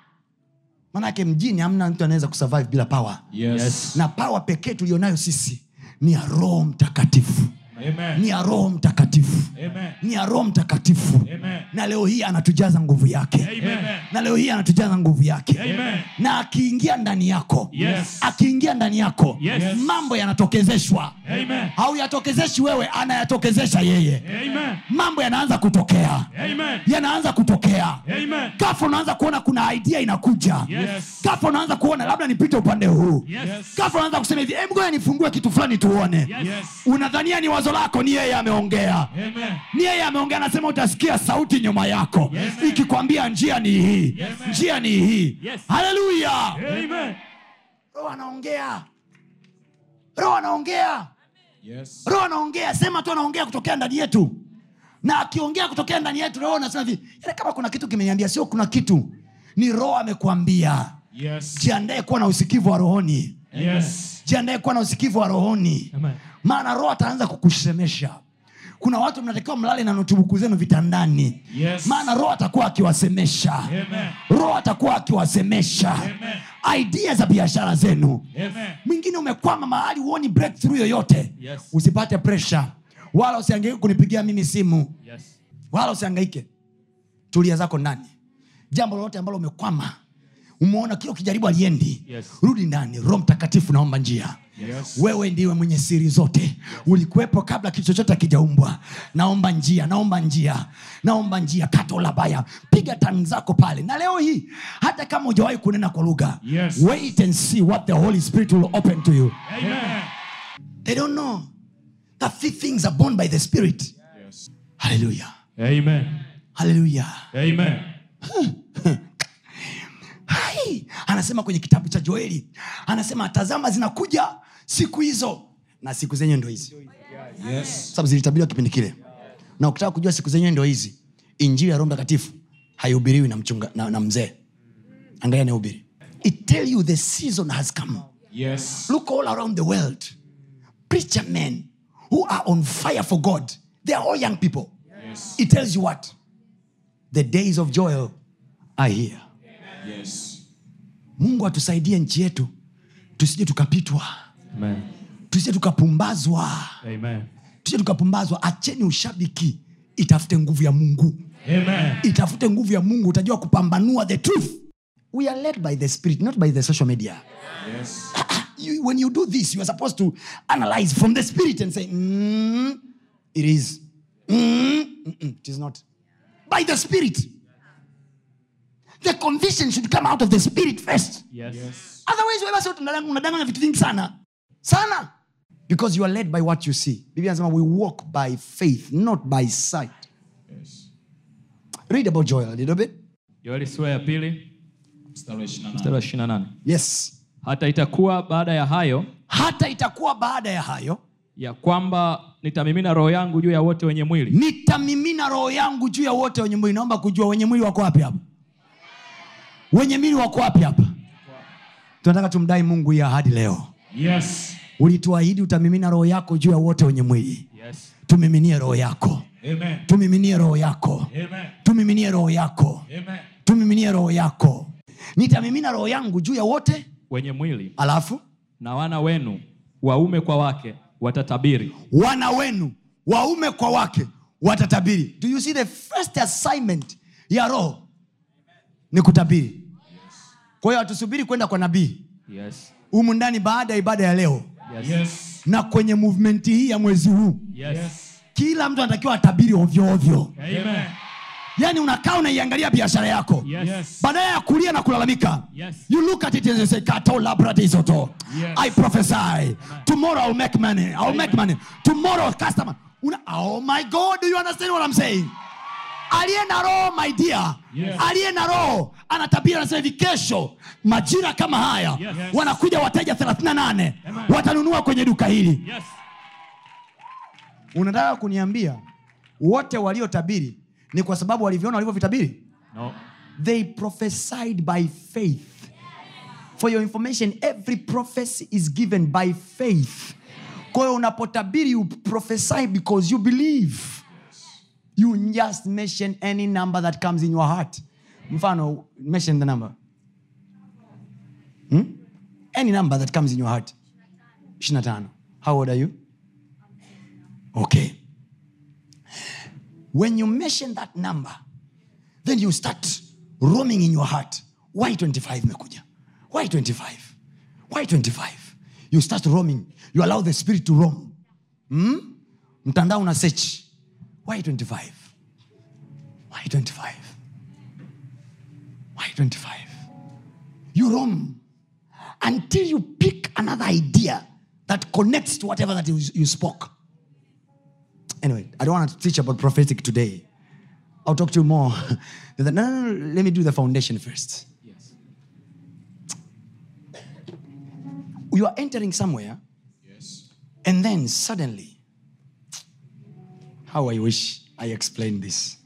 maanake mjini hamna mtu anaweza kusurvive bila power Yes. na power pekee tulionayo sisi ni ya roho mtakatifu Amen. ni ya roho mtakatifu Amen. ni ya roho mtakatifu Amen. na leo hii anatujaza nguvu yake Amen. na leo hii anatujaza nguvu yake Amen. na akiingia ndani yako Yes. akiingia ndani yako Yes. mambo yanatokezeshwa Amen. hauyatokezeshi wewe anayatokezesha yeye Amen. mambo yanaanza kutokea Amen. yanaanza kutokea Amen. gafa unaanza kuona kuna idea inakuja Yes. gafa unaanza kuona labda nipite upande huu Yes. gafa unaanza kusema hivi "Em, ngoja nifungue kitu fulani tuone Yes. unadhania ni wazo lako ni yeye ameongea Amen. ni yeye ameongea anasema utasikia sauti nyuma yako Yes. ikikwambia njia ni hii Yes. njia ni hii Yes. haleluya Amen. roho anaongea roho anaongea Yes. roho anaongea sema tu anaongea kutokea ndani yetu na akiongea kutokea ndani yetu roho anasema hivi "Yaani kama kuna kitu kimeniambia sio kuna kitu ni roho amekuambia Yes. jiandae kuwa na usikivu wa rohoni Yes. jiandae kuwa na usikivu wa rohoni Amen. maana roho ataanza kukusemesha kuna watu mnatakiwa mlale na notubuku zenu vitandani Yes. maana roho atakuwa akiwasemesha Amen. roho atakuwa akiwasemesha Amen. idea za biashara zenu Amen. mwingine umekwama mahali huoni breakthrough yoyote Yes. usipate presha wala usiangaike kunipigia mimi simu Yes. wala usiangaike tulia zako ndani jambo lolote ambalo umekwama umeona kila ukijaribu aliendi Yes. rudi ndani roho mtakatifu naomba njia Yes. wewe ndiwe mwenye siri zote ulikuwepo kabla kitu chochote akijaumbwa naomba njia naomba njia naomba njia kato labaya piga tani zako pale na leo hii hata kama hujawahi kunena kwa lugha Yes. wait and see what the holy spirit will open to you Amen. they don't know that these things are born by the spirit Yes. hallelujah Amen. hallelujah Amen. hai anasema kwenye kitabu cha joeli anasema tazama zinakuja siku hizo na siku zenyewe ndo hizi Yes. sababu zilitabiriwa kipindi kile na ukitaka kujua siku zenyewe ndo hizi injili ya roho mtakatifu haihubiriwi na, mchunga, na, na mzee angalia anayehubiri it tell you the season has come Yes. look all around the world preacher men who are on fire for god they are all young people Yes. it tells you what the days of joel are here Yes. mungu atusaidie nchi yetu tusije tukapitwa Amen. tusije tukapumbazwa Amen. tusije tukapumbazwa acheni ushabiki itafute nguvu ya mungu Amen. itafute nguvu ya mungu utajua kupambanua the truth we are led by the spirit not by the social media Yes. you, when you do this you are supposed to analyze from the spirit and say mm, it is mm, mm-mm, it is not by the spirit the conviction should come out of the spirit first Yes. Yes. otherwise wewe basi unadanganya unadanganya vitu vingi sana sana because you are led by what you see biblia anasema we walk by faith not by sight Yes. read about joel a little bit Yoeli sura ya pili Mstari wa 28. mstari wa 28. yes Hata itakuwa baada ya hayo hata itakuwa baada ya hayo ya kwamba nitamimina roho yangu juu ya wote wenye mwili nitamimina roho yangu juu ya wote wenye mwili naomba kujua wenye mwili wako wapi hapa wenye mwili wako wapi hapa tunataka tumdai mungu hii ahadi leo yes. ulituahidi utamimina roho yako juu ya wote wenye mwili Yes. tumiminie roho yako Amen. tumiminie roho yako Amen. tumiminie roho yako Amen. tumiminie roho yako nitamimina roho yangu juu ya wote wenye mwili alafu na wana wenu waume kwa wake watatabiri wana wenu waume kwa wake watatabiri do you see the first assignment ya roho ni kutabiri kwa hiyo hatusubiri kwenda kwa nabii yes. humu ndani baada ya ibada ya leo Yes. Yes. na kwenye movement hii ya mwezi huu Yes. kila mtu anatakiwa atabiri ovyo ovyo Amen. yaani unakaa unaiangalia biashara yako Yes. badala ya kulia na kulalamika Yes. you look at it and you say kato labradizoto Yes. i prophesy tomorrow i'll make money i'll make money tomorrow customer Una, oh my god do you understand what i'm saying aliye na roho my dear Yes. aliye na roho anatabiri anasema hivi kesho majira kama haya Yes. wanakuja wateja 38 watanunua kwenye duka hili Yes. unataka kuniambia wote waliotabiri ni kwa sababu walivyoona walivyovitabiri No. they prophesied by faith for your information every prophecy is given by faith kwa hiyo unapotabiri you prophesy because you believe you just mention any number that comes in your heart mfano mention the number hmm? any number that comes in your heart 25 how old are you okay when you mention that number then you start roaming in your heart why 25 imekuja why 25 why 25 you start roaming you allow the spirit to roam hmm? mtandao una search why 25 why 25 why 25 you roam until you pick another idea that connects to whatever that you, you spoke anyway i don't want to teach about prophetic today I'll talk to you more. no, no, no, no, let me do the foundation first. Yes. You are entering somewhere, Yes. and then suddenly, how I wish I explained this.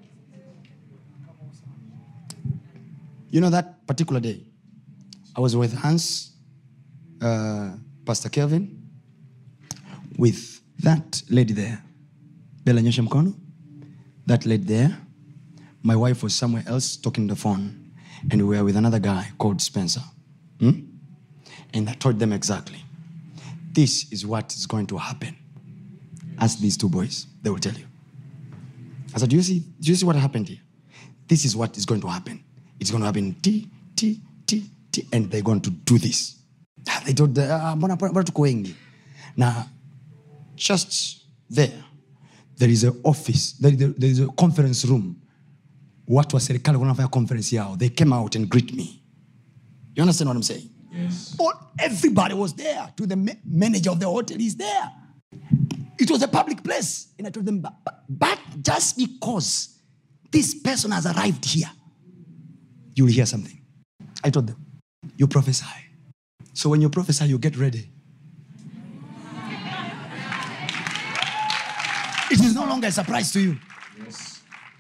You know, that particular day, I was with Hans, uh, Pastor Kelvin, with that lady there, Bella Nyosha Mkono, that lady there. My wife was somewhere else talking on the phone, and we were with another guy called Spencer. Hmm? And I told them exactly this is what is going to happen. Ask these two boys, they will tell you. I said, Do you see, do you see what happened here? This is what is going to happen. It's going to happen T, T, T, T, and they're going to do this. Ah, They told, the, ah, mbona mbona tuko wengi? Now, just there, there is an office, there, there- there is a conference room. Watu wa serikali wanafanya conference yao. They came out and greet me. You understand what I'm saying? Yes. All, everybody was there. To the ma- manager of the hotel is there. It was a public place. And I told them, but, but- but just because this person has arrived here, you will hear something. I told them, you prophesy. So when you prophesy, you get ready. It is no longer a surprise to you. Yes.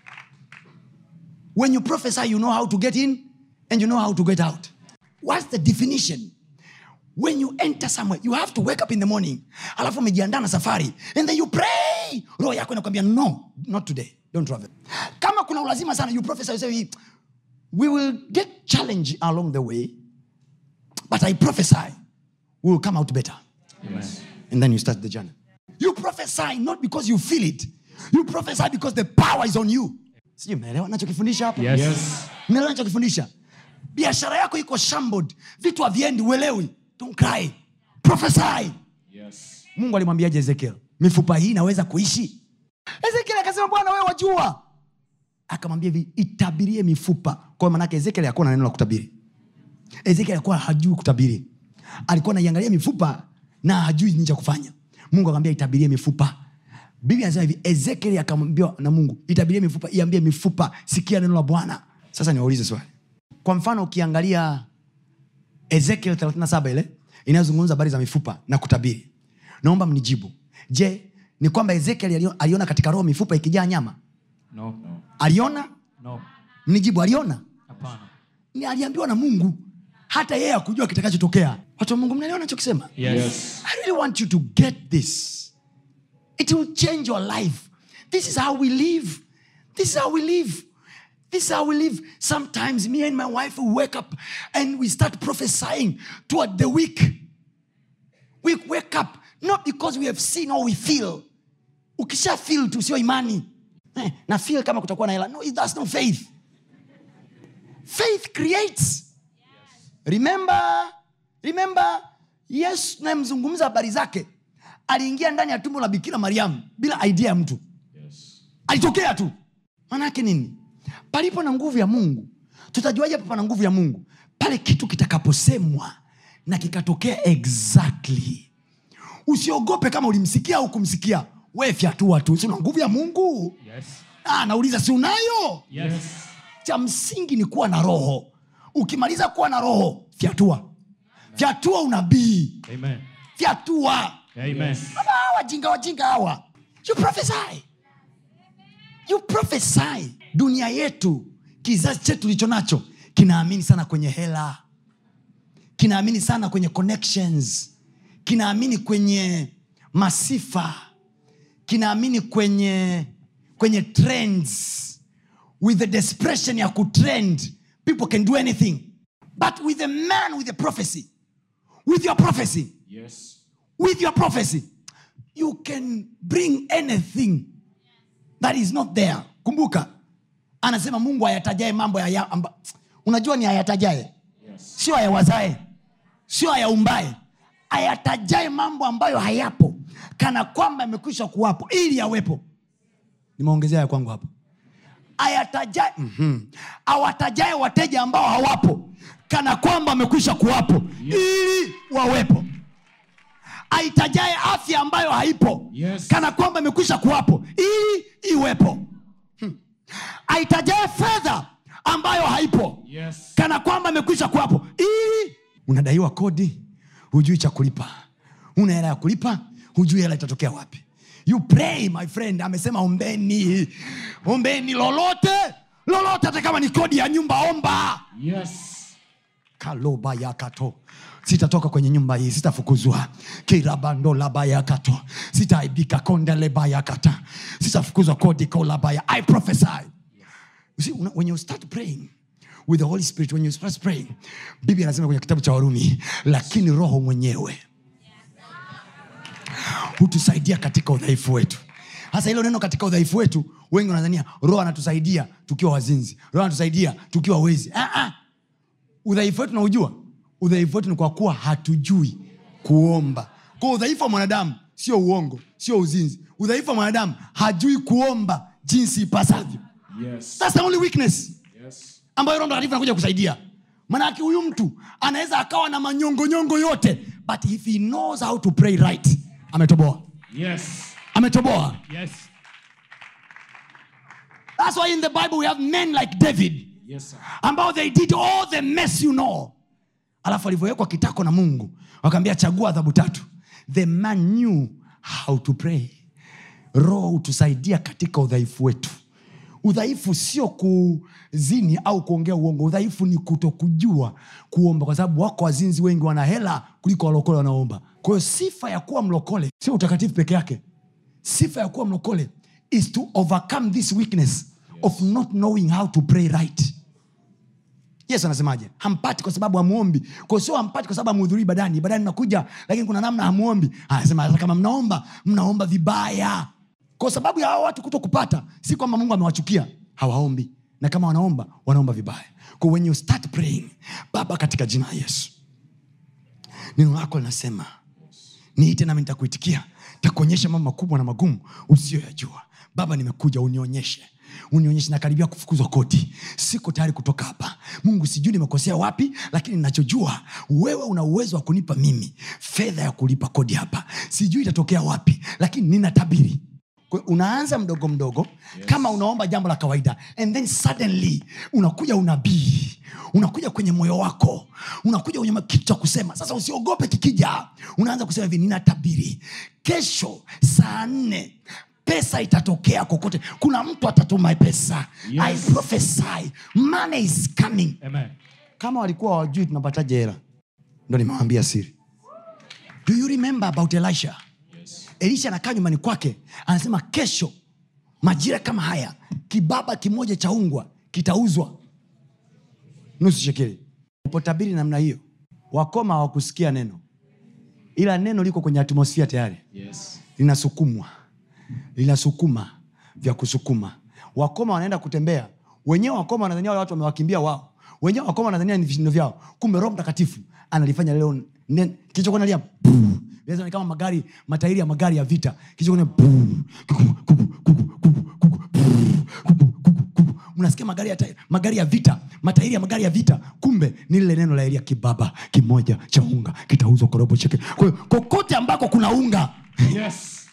When you prophesy, you know how to get in and you know how to get out. What's the definition? When you enter somewhere, you have to wake up in the morning, alafu umejiandaa na safari, and then you pray. Roho yako inakwambia no, not today, don't travel. Kama kuna ulazima sana, you prophesy, you say, we will get challenged along the way, but I prophesy, we will come out better. Yes. And then you start the journey. You prophesy not because you feel it. You prophesy because the power is on you. Sijui mnaelewa nachokifundisha hapa? Yes. Yes. Mnaelewa nachokifundisha? Biashara yako iko shambled, vitu haviendi, uelewi. Don't cry. Prophesy. Yes. Mungu alimwambiaje Ezekiel? Mifupa hii inaweza kuishi? Ezekiel akasema Bwana wewe wajua. Akamwambia hivi, itabirie mifupa. Kwa hiyo maanake Ezekiel hakuwa na neno la kutabiri. Ezekiel alikuwa hajui kutabiri, alikuwa anaiangalia mifupa na hajui nini cha kufanya. Mungu akamwambia itabirie mifupa. Biblia anasema hivi, Ezekiel akamwambia na Mungu, itabirie mifupa, iambie mifupa, sikia neno la Bwana. Sasa niwaulize swali. Kwa mfano ukiangalia Ezekiel 37 ile inayozungumza habari za mifupa na kutabiri, naomba mnijibu. Je, ni kwamba Ezekiel alio- aliona katika roho mifupa ikijaa nyama? No. Aliona? No. Mnijibu, aliona? Hapana. ni aliambiwa na mungu hata yeye akujua kitakachotokea watu wa mungu mnaelewa nachokisema Yes. i really want you to get this it will change your life this is how we live this is how we live this is how we live sometimes me and my wife will wake up and we start prophesying toward the week we wake up not because we have seen or we feel ukisha feel tu sio imani eh, na feel kama kutakuwa na hela no that's no faith faith creates remember remember yesu tunayemzungumza habari zake aliingia ndani ya tumbo la bikira mariamu bila idea ya mtu Yes. alitokea tu maanaake nini palipo na nguvu ya mungu tutajuaje hapa pana nguvu ya mungu pale kitu kitakaposemwa na kikatokea exactly usiogope kama ulimsikia au kumsikia we fyatua tu si una nguvu ya mungu Yes. ah, nauliza si unayo Yes. cha msingi ni kuwa na roho ukimaliza kuwa na roho fyatua fyatua unabii Amen. fyatua Amen. Baba, hawa wajinga wajinga hawa you prophesy you prophesy dunia yetu kizazi chetu tulicho nacho kinaamini sana kwenye hela kinaamini sana kwenye connections kinaamini kwenye masifa kinaamini kwenye kwenye trends with the desperation ya kutrend people can do anything but with a man with a prophecy with your prophecy Yes. with your prophecy you can bring anything that is not there kumbuka anasema mungu ayatajae mambo ya, ya amba, unajua ni ayatajae Yes. sio ayawazae sio ayaumbae ayatajae mambo ambayo hayapo kana kwamba yamekwisha kuwapo ili yawepo nimeongezea ya kwangu hapo ayatajae mm-hmm. awatajae wateja ambao hawapo kana kwamba wamekwisha kuwapo ili wawepo aitajae afya ambayo haipo Yes. kana kwamba imekwisha kuwapo ili iwepo Hmm. aitajae fedha ambayo haipo Yes. kana kwamba imekwisha kuwapo ili unadaiwa kodi hujui cha kulipa una hela ya kulipa hujui hela itatokea wapi you pray my friend amesema ombeni ombeni lolote lolote hata kama ni kodi ya nyumba omba Yes. kaloba yakato sitatoka kwenye nyumba hii sitafukuzwa kirabandolabayakato sitaaibika kondelebayakata sitafukuzwa kodi kolabaya i prophesy you see, una- when you start praying with the holy spirit when you start praying biblia anasema kwenye kitabu cha warumi lakini roho mwenyewe hutusaidia katika udhaifu wetu hasa hilo neno katika udhaifu wetu wengi wanadhania roho anatusaidia tukiwa wazinzi roho anatusaidia tukiwa wezi ah, ah udhaifu wetu naujua udhaifu wetu ni kwa kuwa hatujui kuomba kwa udhaifu wa mwanadamu sio uongo sio uzinzi udhaifu wa mwanadamu hajui kuomba jinsi ipasavyo Yes. That's the only weakness Yes. ambayo roho mtakatifu anakuja kusaidia manake huyu mtu anaweza akawa na manyongonyongo yote but if he knows how to pray right ametoboa Yes. ametoboa Yes. that's why in the bible we have men like david Yes, sir. ambao they did all the mess you know alafu alivyowekwa kitako na mungu wakaambia chagua adhabu tatu the man knew how to pray roho hutusaidia katika udhaifu wetu udhaifu sio kuzini au kuongea uongo udhaifu ni kutokujua kuomba kwa sababu wako wazinzi wengi wana hela kuliko walokole wanaomba kwa hiyo sifa ya kuwa mlokole sio utakatifu peke yake sifa ya kuwa mlokole is to overcome this weakness of not knowing how to pray right yesu anasemaje hampati kwa sababu hamuombi kwa sio hampati kwa sababu hamuhudhurii badani badani nakuja lakini kuna namna hamuombi anasema hata kama mnaomba mnaomba vibaya kwa sababu ya hawa watu kuto kupata si kwamba mungu amewachukia hawaombi na kama wanaomba wanaomba vibaya kwa when you start praying baba katika jina la yesu neno lako linasema niite nami nitakuitikia takuonyesha mambo makubwa na magumu usiyoyajua baba nimekuja unionyeshe unionyeshe nakaribia kufukuzwa koti siko tayari kutoka hapa mungu sijui nimekosea wapi lakini nachojua wewe una uwezo wa kunipa mimi fedha ya kulipa kodi hapa sijui itatokea wapi lakini ninatabiri Kwa- unaanza mdogo mdogo yes. kama unaomba jambo la kawaida and then suddenly unakuja unabii unakuja kwenye moyo wako unakuja kwenye kitu cha kusema sasa usiogope kikija unaanza kusema hivi ninatabiri kesho saa nne pesa itatokea kokote kuna mtu atatuma pesa Yes. i prophesy money is coming Amen. kama walikuwa wajui tunapataje hela ndo nimewambia siri do you remember about elisha Yes. elisha anakaa nyumbani kwake anasema kesho majira kama haya kibaba kimoja cha ungwa kitauzwa nusu shekeli upotabiri namna hiyo wakoma hawakusikia neno ila neno liko kwenye atmosfia tayari Yes. linasukumwa linasukuma vya kusukuma wakoma wanaenda kutembea wenyewe wakoma wanadhania wale watu wamewakimbia wao wenyewe wakoma wanadhania ni vishindo vyao kumbe roho mtakatifu analifanya leo nen- kilichokuwa nalia puu. Inaweza ni kama magari matairi ya magari ya vita kilichokuwa nalia puu, kuku, kuku, kuku, kuku, kuku, puu, kuku, kuku, kuku. mnasikia magari ya, ta- magari ya vita matairi ya magari ya vita kumbe ni lile neno la elia kibaba kimoja cha unga kitauzwa kwa robo cheke kwa hiyo kokote ambako kuna unga Yes.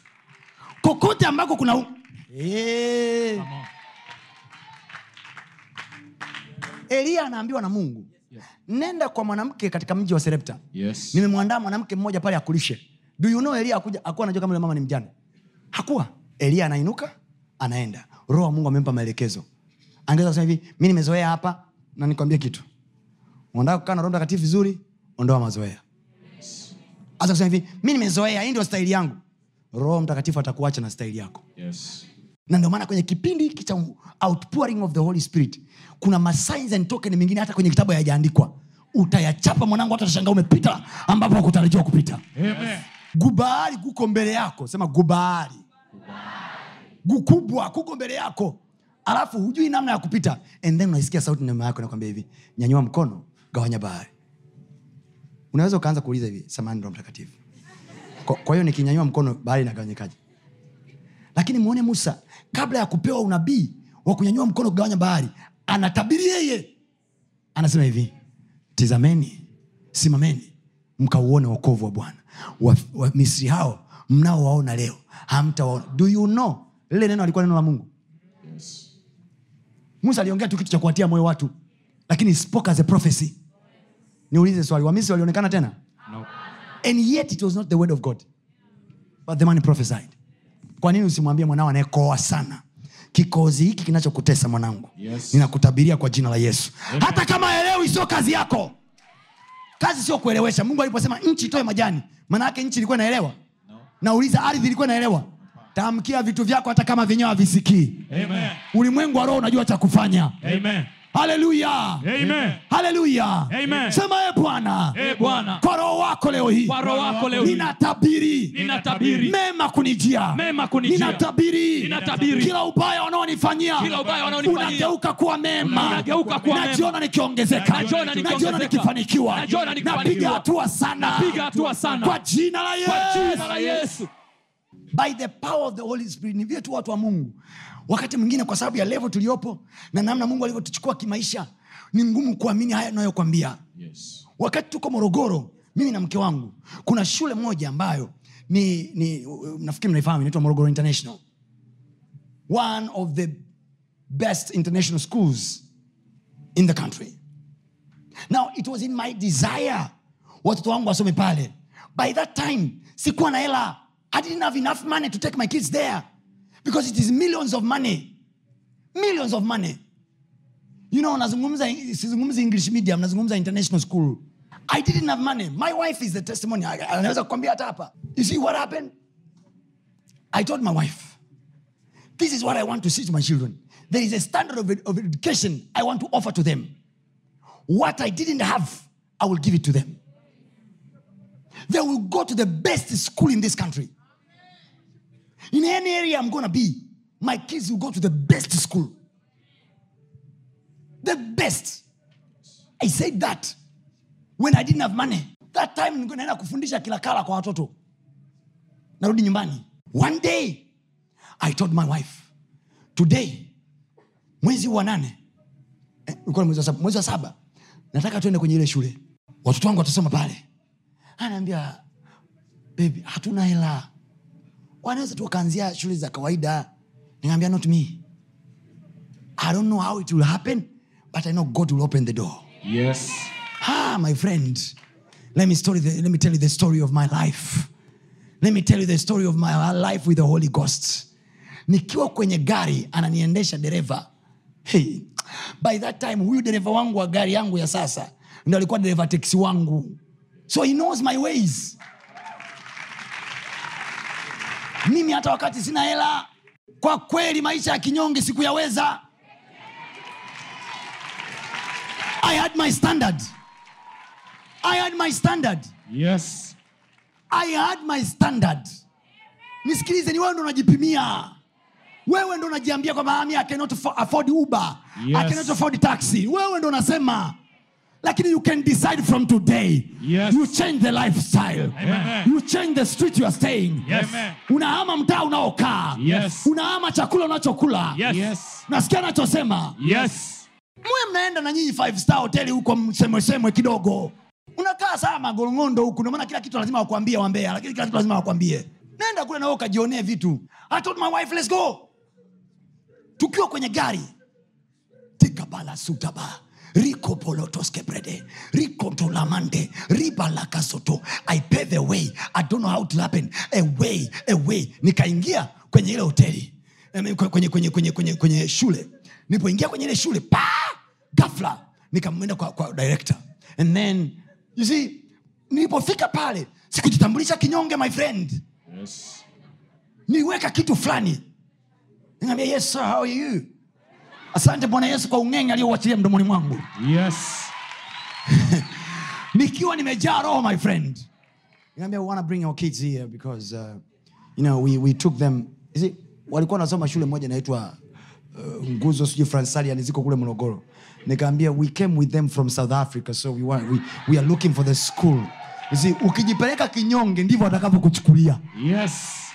kokote ambako kuna u- Eh. Come on. eliya anaambiwa na mungu nenda kwa mwanamke katika mji wa serepta Yes. nimemwandaa mwanamke mmoja pale akulishe do you know elia akuja akuwa anajua kama yule mama ni mjane hakuwa elia anainuka anaenda roho wa mungu amempa maelekezo angeweza kusema hivi mi nimezoea hapa na nikwambie kitu unataka kukaa na roho mtakatifu vizuri ondoa mazoea hasa kusema hivi mi nimezoea hii ndio staili yangu roho mtakatifu atakuacha na staili yako Yes. na ndio maana kwenye kipindi hiki cha outpouring of the holy spirit kuna masigns and token mengine hata kwenye kitabu hayajaandikwa utayachapa mwanangu hata tashangaa umepita ambapo hakutarajiwa kupita Amen. gubaari kuko mbele yako sema gubaari gukubwa kuko mbele yako alafu hujui namna ya kupita and then unaisikia sauti nyuma yako nakwambia hivi nyanyua mkono gawanya bahari unaweza ukaanza kuuliza hivi samani roho mtakatifu kwa, kwa hiyo nikinyanyua mkono bahari inagawanyikaje lakini mwone musa kabla ya kupewa unabii wa kunyanyua mkono kugawanya bahari anatabiri yeye anasema hivi tizameni simameni mkauone wokovu wa bwana wamisri wa Misri hao mnaowaona leo hamtawaona do you know lile neno alikuwa neno la mungu Yes. musa aliongea tu kitu cha kuwatia moyo watu lakini he spoke as a prophecy niulize swali wamisri walionekana tena No. and yet it was not the word of god but the man prophesied kwa nini usimwambie mwanao anayekoa sana kikozi hiki kinachokutesa mwanangu Yes. ninakutabiria kwa jina la yesu hata kama elewi sio kazi yako kazi sio kuelewesha mungu aliposema nchi itoe majani maana yake nchi ilikuwa inaelewa nauliza ardhi ilikuwa inaelewa tamkia vitu vyako hata kama vyenyewe havisikii Amen. ulimwengu wa roho unajua cha kufanya Amen. haleluya Amen. haleluya Amen. sema e bwana Eh, Bwana. kwa roho wako leo hii Kwa roho wako leo hii. ninatabiri Ninatabiri. mema kunijia Mema kunijia. ninatabiri Ninatabiri. kila ubaya wanaonifanyia Kila ubaya wanaonifanyia. unageuka kuwa mema Unageuka kuwa mema. najiona nikiongezeka Najiona nikiongezeka. najiona nikifanikiwa Najiona nikifanikiwa. napiga hatua sana Napiga hatua sana. kwa jina la Kwa jina la yesu Yesu. by the power of the holy spirit ni vile tu watu wa mungu wakati mwingine kwa sababu ya levo tuliopo na namna mungu alivyotuchukua kimaisha ni ngumu kuamini haya nayokwambia Yes. wakati tuko morogoro mimi na mke wangu kuna shule moja ambayo ni, ni nafikiri mnaifahamu inaitwa morogoro international one of the best international schools in the country now it was in my desire watoto wangu wasome pale by that time sikuwa na hela i didn't have enough money to take my kids there because it is millions of money millions of money you know nazungumza sizungumzi english medium nazungumza international school i didn't have money my wife is the testimony I- anaweza kukwambia hata hapa you see what happened i told my wife this is what i want to see to my children there is a standard of, of education i want to offer to them what i didn't have i will give it to them they will go to the best school in this country in any area i'm going to be my kids will go to the best school the best i said that when i didn't have money that time nilikuwa naenda kufundisha kilakala kwa watoto narudi nyumbani one day i told my wife today mwezi wa nane eh, ulikuwa ni mwezi wa saba, mwezi wa saba nataka tuende kwenye ile shule watoto wangu watasoma pale anaambia bebi hatuna hela wanaweza tu wakaanzia shule za kawaida nikaambia not me i don't know how it will happen but i know god will open the door Yes. ah my friend let me, story the, let me tell you the story of my life let me tell you the story of my life with the holy ghost nikiwa kwenye gari ananiendesha dereva hey, by that time huyu dereva wangu wa gari yangu ya sasa ndo alikuwa dereva teksi wangu so he knows my ways mimi hata wakati sina hela kwa kweli maisha ya kinyonge sikuyaweza i had my standard i had my standard Yes. i had my standard nisikilize ni wewe ndo unajipimia wewe ndo unajiambia kwamba "Ah, I cannot affo- afford uber Yes. i cannot afford taxi wewe ndo unasema lakini you can decide from today Yes. you change the lifestyle Amen. you change the street you are staying Yes. Amen. unahama mtaa unaokaa Yes. unahama chakula unachokula Yes. Yes. nasikia anachosema Yes. mwe mnaenda na nyinyi five star hoteli huko msemwesemwe kidogo unakaa saa magolongondo huku ndio maana kila kitu lazima wakwambie wambea lakini kila kitu lazima wakwambie nenda kule nawe ukajionee vitu I told my wife let's go tukiwa kwenye gari tikabala sutaba rikopolotoskebrede rikotolamande ribalakasoto i pay the way i don't know how it happen a way a way nikaingia kwenye ile hoteli I mean, kwenye, kwenye, kwenye, kwenye, kwenye shule nilipoingia kwenye ile shule pa gafla nikamwenda kwa, kwa director and then you see nilipofika pale sikujitambulisha kinyonge my friend Yes. niweka kitu fulani niambia yes sir, how are you asante bwana yesu kwa ung'enge aliyouachilia mdomoni mwangu Yes. nikiwa nimejaa roho my friend niambia we wanna bring our kids here because uh, you know we, we took them you see, walikuwa wanasoma shule moja inaitwa uh, nguzo sijui fransalian ziko kule morogoro nikaambia we came with them from south africa so we, want, we, we are looking for the school you see, ukijipeleka kinyonge ndivyo watakavyokuchukulia Yes.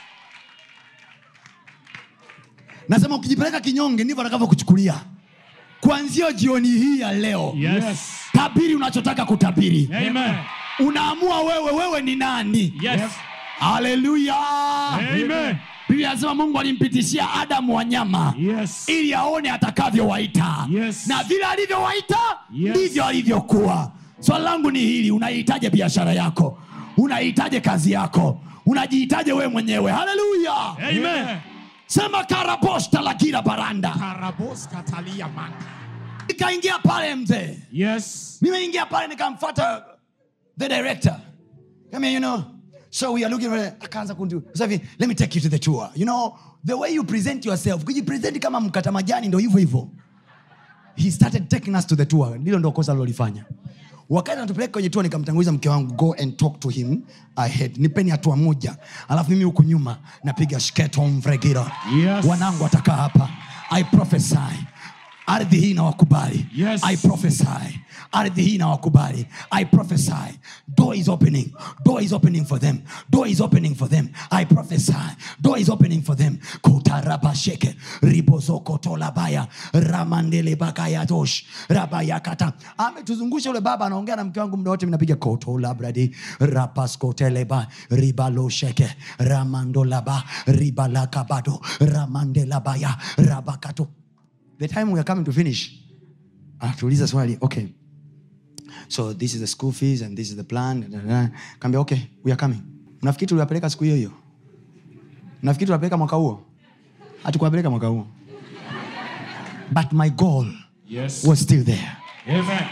nasema ukijipeleka kinyonge ndivyo watakavyokuchukulia kuanzia jioni hii ya leo Yes. tabiri unachotaka kutabiri Amen. unaamua wewe wewe ni nani Yes. haleluya Amen. biblia anasema mungu alimpitishia adamu wanyama Yes. ili aone atakavyowaita Yes. na vile alivyowaita Yes. ndivyo alivyokuwa swali langu ni hili unaihitaje biashara yako unaihitaje kazi yako unajiitaje wewe mwenyewe haleluya Amen. sema karabosta la kila baranda Karabos katalia manga. nikaingia pale mzee Yes. nimeingia pale nikamfata the director Come here, you know so we are looking for akaanza kundu sasa hivi let me take you to the tour you know the way you present yourself kujipresent kama mkata majani ndo hivyo hivyo he started taking us to the tour ndilo ndo kosa alilolifanya wakati anatupeleka kwenye tour nikamtanguliza mke wangu go and talk to him ahead nipeni hatua moja alafu mimi huku nyuma napiga shketomvregira Yes. wanangu watakaa hapa i prophesy ardhi hii nawakubali Yes. i prophesy ardhi hii nawakubali i prophesy door is opening door is opening for them door is opening for them i prophesy door is opening for them kotarabasheke ribozokotolabaya ramandelebakayadosh rabayakata ametuzungusha ule baba anaongea na mke wangu muda wote minapiga kotolabradi rapaskoteleba ribalosheke ramandolaba ribalakabado ramandelabaya rabakato the time we are coming to finish anatuuliza swali okay so this is the school fees and this is the plan kaambia okay we are coming nafikiri tuliwapeleka siku hiyo hiyo nafikiri tuliwapeleka mwaka huo hatukuwapeleka mwaka huo but my goal Yes. was still there Amen.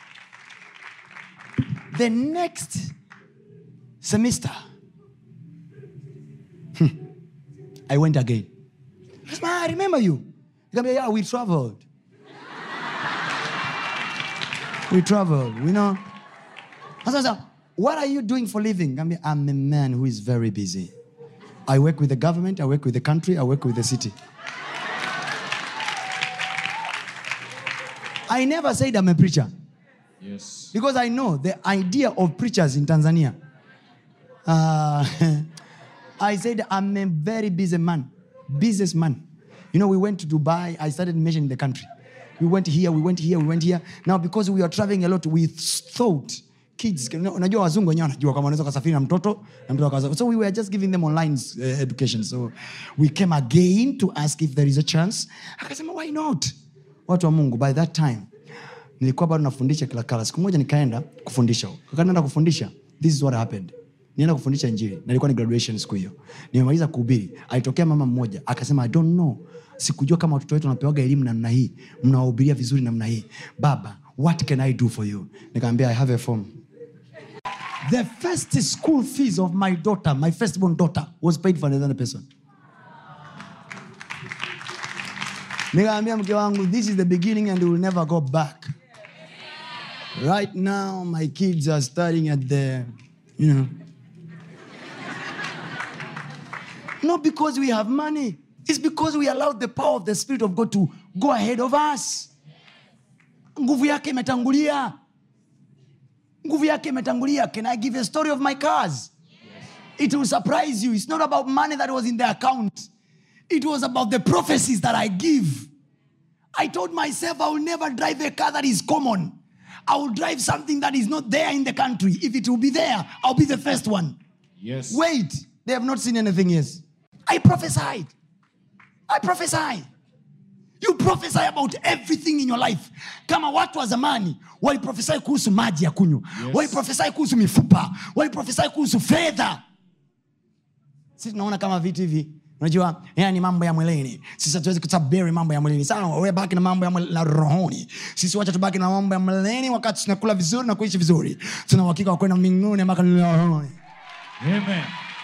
the next semester hmm, i went again Yes, ma, I remember you Nikamwambia, yeah we traveled we traveled you know Sasa, sasa, what are you doing for living Nikamwambia, i'm a man who is very busy i work with the government i work with the country i work with the city i never said i'm a preacher Yes. because I know the idea of preachers in Tanzania. Uh, I said I'm a very busy man, businessman. You know, we went to Dubai. I started mentioning the country. We went here, we went here, we went here. Now, because we are traveling a lot, we thought kids, unajua wazungu wenyewe wanajua kama wanaweza kasafiri na mtoto na mtoto akaza. So we were just giving them online uh, education. So we came again to ask if there is a chance. Akasema, why not? Watu wa Mungu, by that time nilikuwa bado nafundisha kila kala siku moja nikaenda kufundisha wakati naenda kufundisha this is what happened nienda kufundisha injili na ilikuwa ni graduation siku hiyo nimemaliza kuhubiri alitokea mama mmoja akasema i don't know sikujua kama watoto wetu wanapewaga elimu namna hii mnawahubiria vizuri namna hii baba what can i do for you nikaambia i have a form the first school fees of my daughter my firstborn daughter was paid for another person nikaambia mke wangu this is the beginning and we will never go back right now my kids are studying at the you know not because we have money it's because we allowed the power of the spirit of god to go ahead of us nguvu yake imetangulia nguvu yake imetangulia can i give you a story of my cars it will surprise you it's not about money that was in the account it was about the prophecies that i give i told myself i will never drive a car that is common i will drive something that is not there in the country if it will be there i'll be the first one Yes. wait they have not seen anything yet i prophesied i prophesied you prophesy about everything in your life kama watu wa zamani waliprofesai kuhusu maji ya kunywa yes. waliprofesai kuhusu mifupa waliprofesai kuhusu fedha sisi tunaona kama vitu hivi unajua haya ni mambo ya mwilini sisi hatuwezi kutabiri mambo ya mwilini sawa we baki na mambo ya mwili- na rohoni sisi wacha tubaki na mambo ya mwilini wakati tunakula vizuri na kuishi vizuri tuna uhakika wa kwenda mbinguni mpaka rohoni Amen.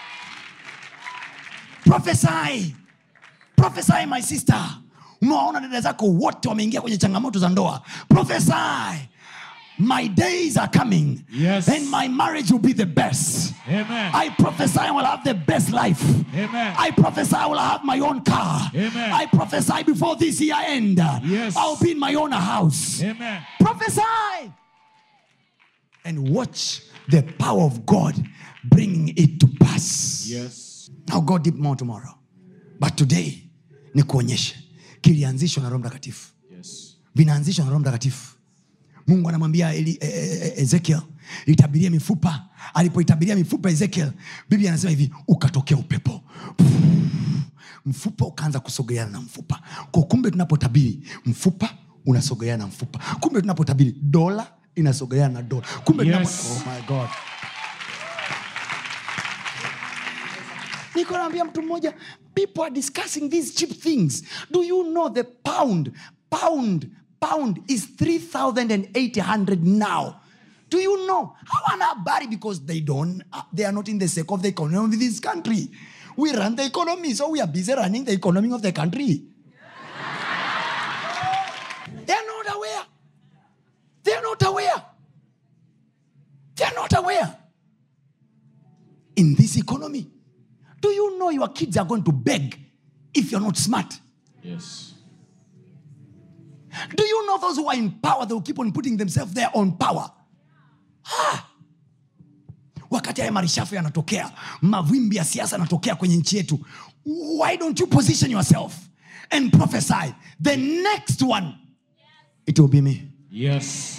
prophesy prophesy my sister umewaona dada zako wote wameingia kwenye changamoto za ndoa prophesy my days are coming Yes. and my marriage will be the best Amen. I prophesy I will have the best life. Amen. I prophesy I will have my own car. Amen. I prophesy before this year end. Yes. I'll be in my own house. Amen. Prophesy and watch the power of God bringing it to pass. Yes. I'll go deep more tomorrow. But today ni kuonyeshe kilianzishwa na roho mtakatifu Yes. vinaanzishwa na roho mtakatifu mungu anamwambia Eli- e- e- e- ezekiel itabiria mifupa alipoitabiria mifupa ezekiel biblia anasema hivi ukatokea upepo mfupa ukaanza kusogeana na mfupa kwa kumbe tunapotabiri mfupa unasogeana na mfupa kumbe tunapotabiri dola inasogeana na dola kumbe Yes. tunapo- oh my God. niko naambia mtu mmoja people are discussing these cheap things do you know the pound pound pound is 3800 now do you know hawana habari because they don't uh, they are not in the sake of the economy of this country we run the economy so we are busy running the economy of the country they are not aware they are not aware they are not aware in this economy. Do you know your kids are going to beg if you're not smart? Yes. Do you know those who are in power, they will keep on putting themselves there on power? Ah. wakati haya marishafu yanatokea mavimbi ya siasa yanatokea kwenye nchi yetu why don't you position yourself and prophesy the next one it will be me Yes.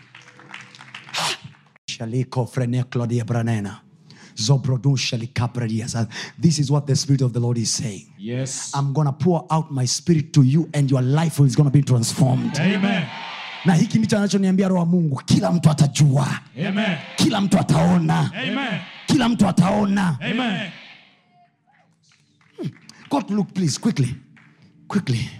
Shaliko freneklodia branena. Zobrodun shalikapredias. This is what the Spirit of the Lord is saying. Yes. I'm gonna pour out my spirit to you and your life is gonna be transformed. Amen. Na hiki ndicho anachoniambia roho wa Mungu, kila mtu atajua, Amen. kila mtu ataona, Amen. kila mtu ataona. Amen. God look please quickly, quickly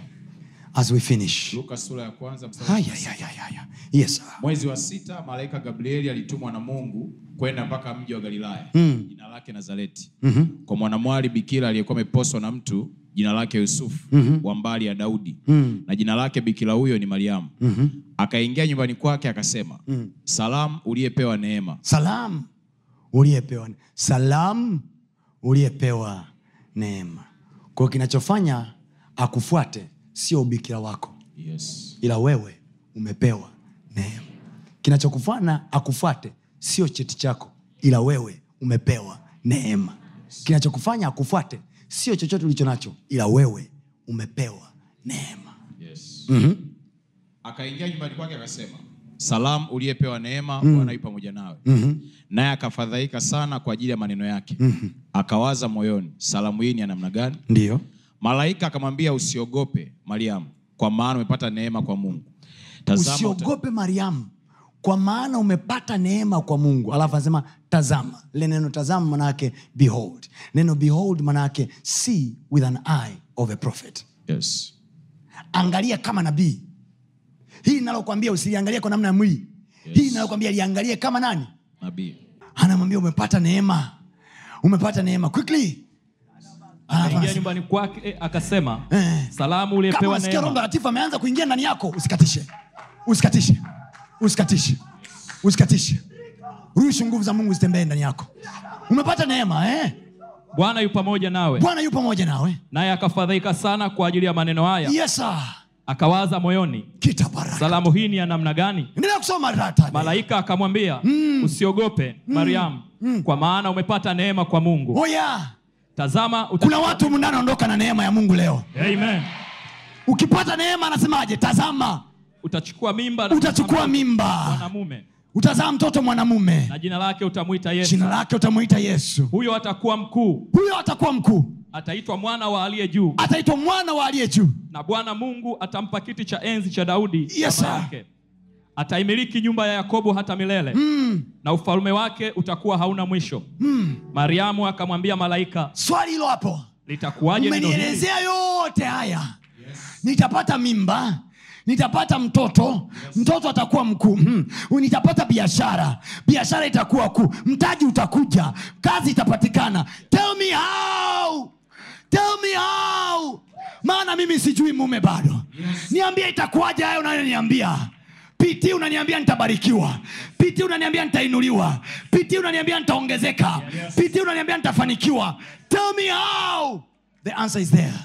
as we finish. Luka sura ya kwanza mstari Haya, ya, ya, ya, ya. Yes, sir. mwezi wa sita malaika gabrieli alitumwa na mungu kwenda mpaka mji wa galilaya jina lake nazareti kwa mwanamwali bikira aliyekuwa ameposwa na mtu jina lake yusufu wa mbali ya daudi na jina lake bikira huyo ni mariamu akaingia nyumbani kwake akasema salamu uliyepewa neema Salam uliyepewa salam uliyepewa neema. Kwa hiyo kinachofanya akufuate sio ubikira wako, yes. ila wewe umepewa neema. Kinachokufanya akufuate sio cheti chako, ila wewe umepewa neema. Kinachokufanya akufuate sio chochote ulicho nacho, ila wewe umepewa neema. Yes. akaingia nyumbani kwake akasema salamu uliyepewa neema bwana yu pamoja nawe naye akafadhaika sana kwa ajili ya maneno yake akawaza moyoni salamu hii ni ya namna gani Ndiyo, malaika akamwambia usiogope mariamu kwa maana umepata neema kwa mungu tazama uta- usiogope mariamu kwa maana umepata neema kwa mungu alafu anasema tazama le neno tazama manayake behold neno behold manayake see with an eye of a prophet yes. angalia kama nabii hii linalokwambia usiliangalie kwa namna ya mwili Yes. hii linalokwambia liangalie kama nani nabii anamwambia umepata neema umepata neema quickly Alafu Ingia anasema, nyumbani kwake eh, akasema Eh. salamu kama uliyepewa unasikia roho neema mtakatifu ameanza kuingia ndani yako usikatishe usikatishe usikatishe usikatishe ruhusu nguvu za mungu zitembee ndani yako umepata neema eh? bwana yu pamoja nawe bwana yu pamoja nawe naye akafadhaika sana kwa ajili ya maneno haya yes sir. akawaza moyoni kita baraka salamu hii ni ya namna gani endelea kusoma rata malaika akamwambia usiogope mariamu kwa maana umepata neema kwa mungu oh yeah. tazama uta... kuna watu mndani ondoka na neema ya mungu leo Amen. ukipata neema anasemaje tazama utachukua mimba na utachukua kuzaa mimba mwanamume utazaa mtoto mwanamume na jina lake utamwita yesu jina lake utamwita yesu huyo atakuwa mkuu huyo atakuwa mkuu ataitwa mwana wa aliye juu ataitwa mwana wa aliye juu na bwana mungu atampa kiti cha enzi cha daudi Yes, baba sir. yake ataimiliki nyumba ya yakobo hata milele mm. na ufalme wake utakuwa hauna mwisho mm. mariamu akamwambia malaika swali hilo hapo litakuwaje neno hili umenielezea yote haya nitapata mimba nitapata mtoto mtoto atakuwa mkuu hmm. nitapata biashara biashara itakuwa kuu mtaji utakuja kazi itapatikana tell me how tell me how maana mimi sijui mume bado niambie itakuwaje hayo unayoniambia piti unaniambia nitabarikiwa piti unaniambia nitainuliwa piti unaniambia nitaongezeka piti unaniambia nitafanikiwa tell me how the answer is there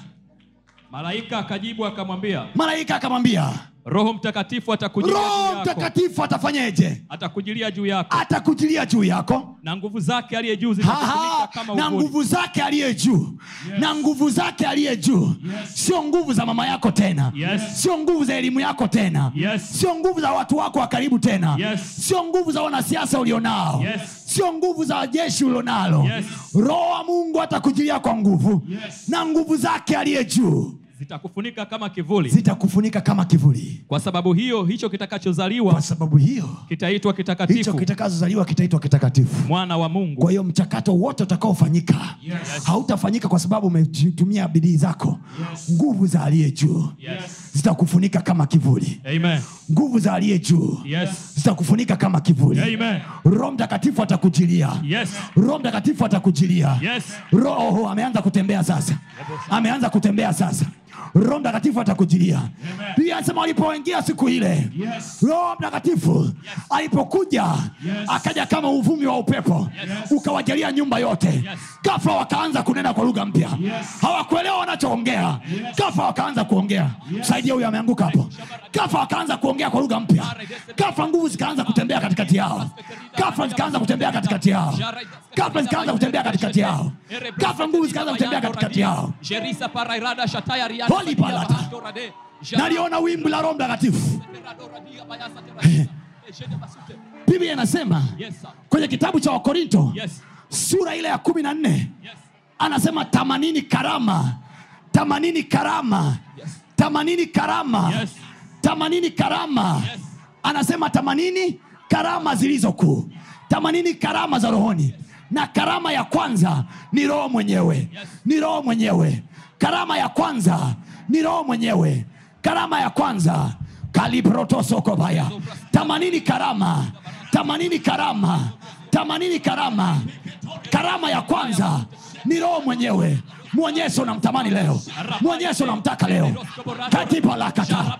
malaika akajibu akamwambia malaika akamwambia roho mtakatifu atakujilia juu roho yako mtakatifu atafanyeje atakujilia juu yako atakujilia juu yako na nguvu zake aliye juu Aha, zitakufunika kama na uvuli nguvu zake aliye juu na nguvu zake aliye juu sio nguvu za mama yako tena Yes. sio nguvu za elimu yako tena Yes. sio nguvu za watu wako wa karibu tena Yes. sio nguvu za wanasiasa ulionao Yes. sio nguvu za jeshi ulionalo Yes. roho wa mungu atakujilia kwa nguvu Yes. na nguvu zake aliye juu zitakufunika kama kivuli zitakufunika kama kivuli kwa sababu hiyo hicho kwa kitakachozaliwa sababu hiyo kitaitwa hicho kitakatifu kitakazozaliwa kitaitwa kitakatifu mwana wa mungu kwa hiyo mchakato wote utakaofanyika hautafanyika kwa sababu umetumia bidii zako nguvu za aliye juu yes. zitakufunika kama kivuli Amen. nguvu za aliye juu Yes. zitakufunika kama kivuli Amen. roho mtakatifu atakujilia Yes. roho mtakatifu atakujilia Yes. roho ameanza kutembea sasa ameanza kutembea sasa roho mtakatifu atakujilia pia anasema walipoingia siku ile roho mtakatifu alipokuja akaja kama uvumi wa upepo ukawajalia nyumba yote gafla wakaanza kunena kwa lugha mpya hawakuelewa wanachoongea gafla wakaanza kuongea saidia huyo ameanguka hapo gafla wakaanza kuongea kwa lugha mpya gafla nguvu zikaanza kutembea katikati yao gafla zikaanza kutembea katikati yao gafla zikaanza kutembea katikati yao gafla nguvu zikaanza kutembea katikati yao Jerisa parairada shataya riada Holy sadia palata. bahadorade. naliona wimbi la roho mtakatifu Jaradoradia bayasa terasi. Ejede basute. biblia inasema Yes, sir. kwenye kitabu cha wakorinto Yes. sura ile ya kumi na nne Yes. anasema tamanini karama tamanini karama tamanini karama Yes. tamanini karama Yes. anasema tamanini karama zilizo kuu tamanini karama za rohoni na karama ya kwanza ni roho mwenyewe ni roho mwenyewe karama ya kwanza ni roho mwenyewe karama ya kwanza kaliprotosokobaya tamanini karama tamanini karama tamanini karama karama ya kwanza ni roho mwenyewe mwonyesho unamtamani leo mwonyesho unamtaka leo katipalakata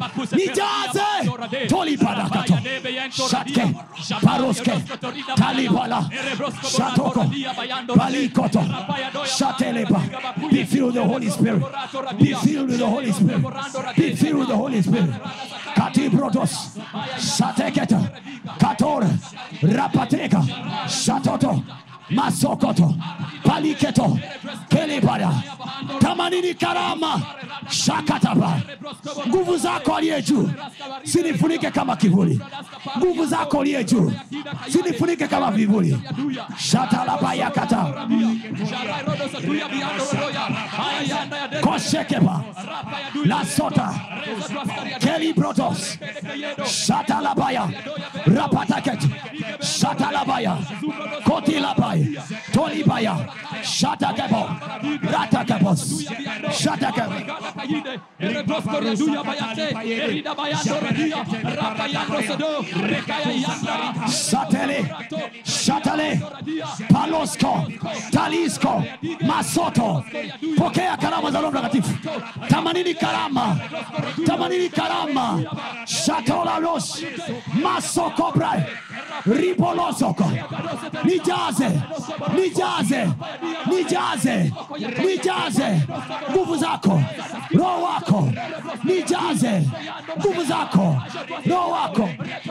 nijaze tolipadakato shatke paroske talipala shatoko palikoto shateleba be filled with the holy spirit be filled with the holy spirit be filled with the holy spirit katiprotos shateketa kator rapateka shatoto masokoto paliketo kelebara tamanini karama shakataba nguvu zako aliye juu sinifunike kama kivuli nguvu zako aliye juu sinifunike kama vivuli shatalabayakata Jarairodo satuya biando rodoya. Ayanda ya de- koshekepa Rapa ya duya. lasota Reza tu askari ya kelibrotos shatalabaya rapataket shatalabaya kotilabaya tolibaya shatakebo ratakebos shatakebo Gala kayide. Erebrosko ya duya bayate. Erida bayando rodia. Rapa yando sedo. Rekaya yanda. satele shatale palosko talisko masoto pokea karama za roho mtakatifu tamanini karama tamanini karama shatolalos masokobra ribolosoko nijaze nijaze nijaze nijaze nguvu zako roho wako nijaze nguvu zako roho wako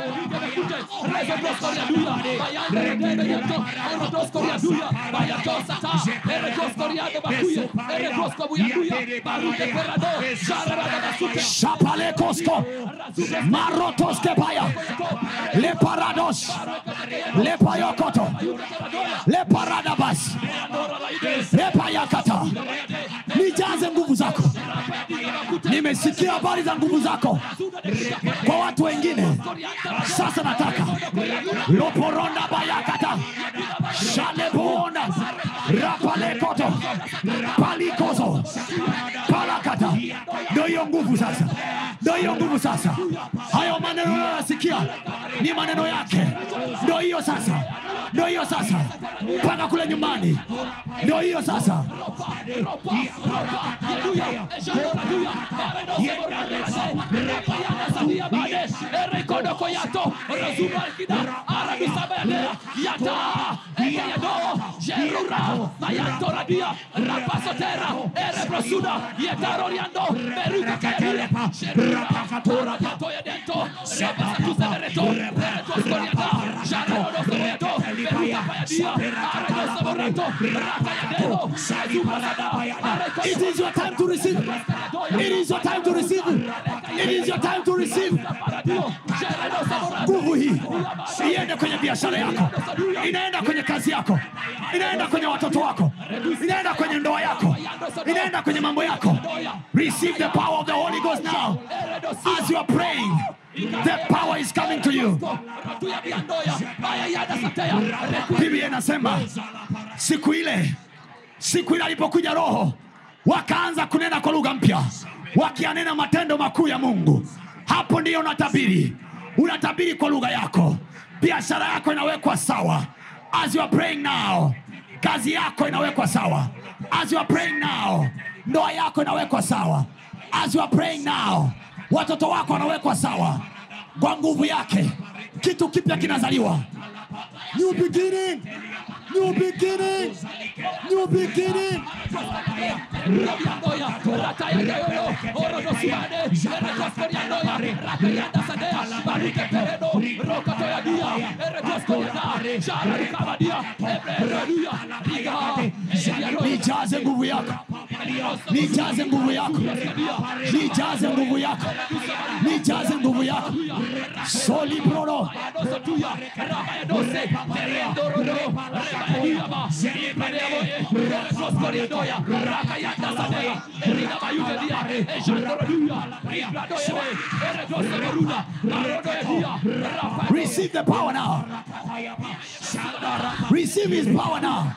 Shapalekosko, Marotoske Paya, Le Parados, Le Payokoto, Le Paradabas, Le Payakata, nimesikia habari za nguvu zako kwa watu wengine sasa nataka loporonda bayakata shalebona rapalekoto palikozo palakata ndo hiyo nguvu sasa ndo hiyo nguvu sasa hayo maneno unayoyasikia ni maneno yake ndo hiyo sasa ndo hiyo sasa mpaka kule nyumbani ndo hiyo sasa It is your time to receive. It is your time to receive. It is your time to receive. Nguvu hii iende kwenye biashara yako, inaenda kwenye kazi yako, inaenda kwenye watoto wako, inaenda kwenye ndoa yako, inaenda kwenye mambo yako. Receive the power of the Holy Ghost now. As you are praying, the power is coming to you. Biblia inasema siku ile siku ile alipokuja roho wakaanza kunena kwa lugha mpya wakianena matendo makuu ya mungu hapo ndiyo unatabiri unatabiri kwa lugha yako biashara yako inawekwa sawa as you are praying now kazi yako inawekwa sawa as you are praying now ndoa yako inawekwa sawa as you are praying now watoto wako wanawekwa sawa kwa nguvu yake kitu kipya kinazaliwa new beginning new beginning new beginning nijaze nguvu yako nijaze nguvu yako nijaze nguvu yako nijaze nguvu yako solibroro receive the power now receive his power now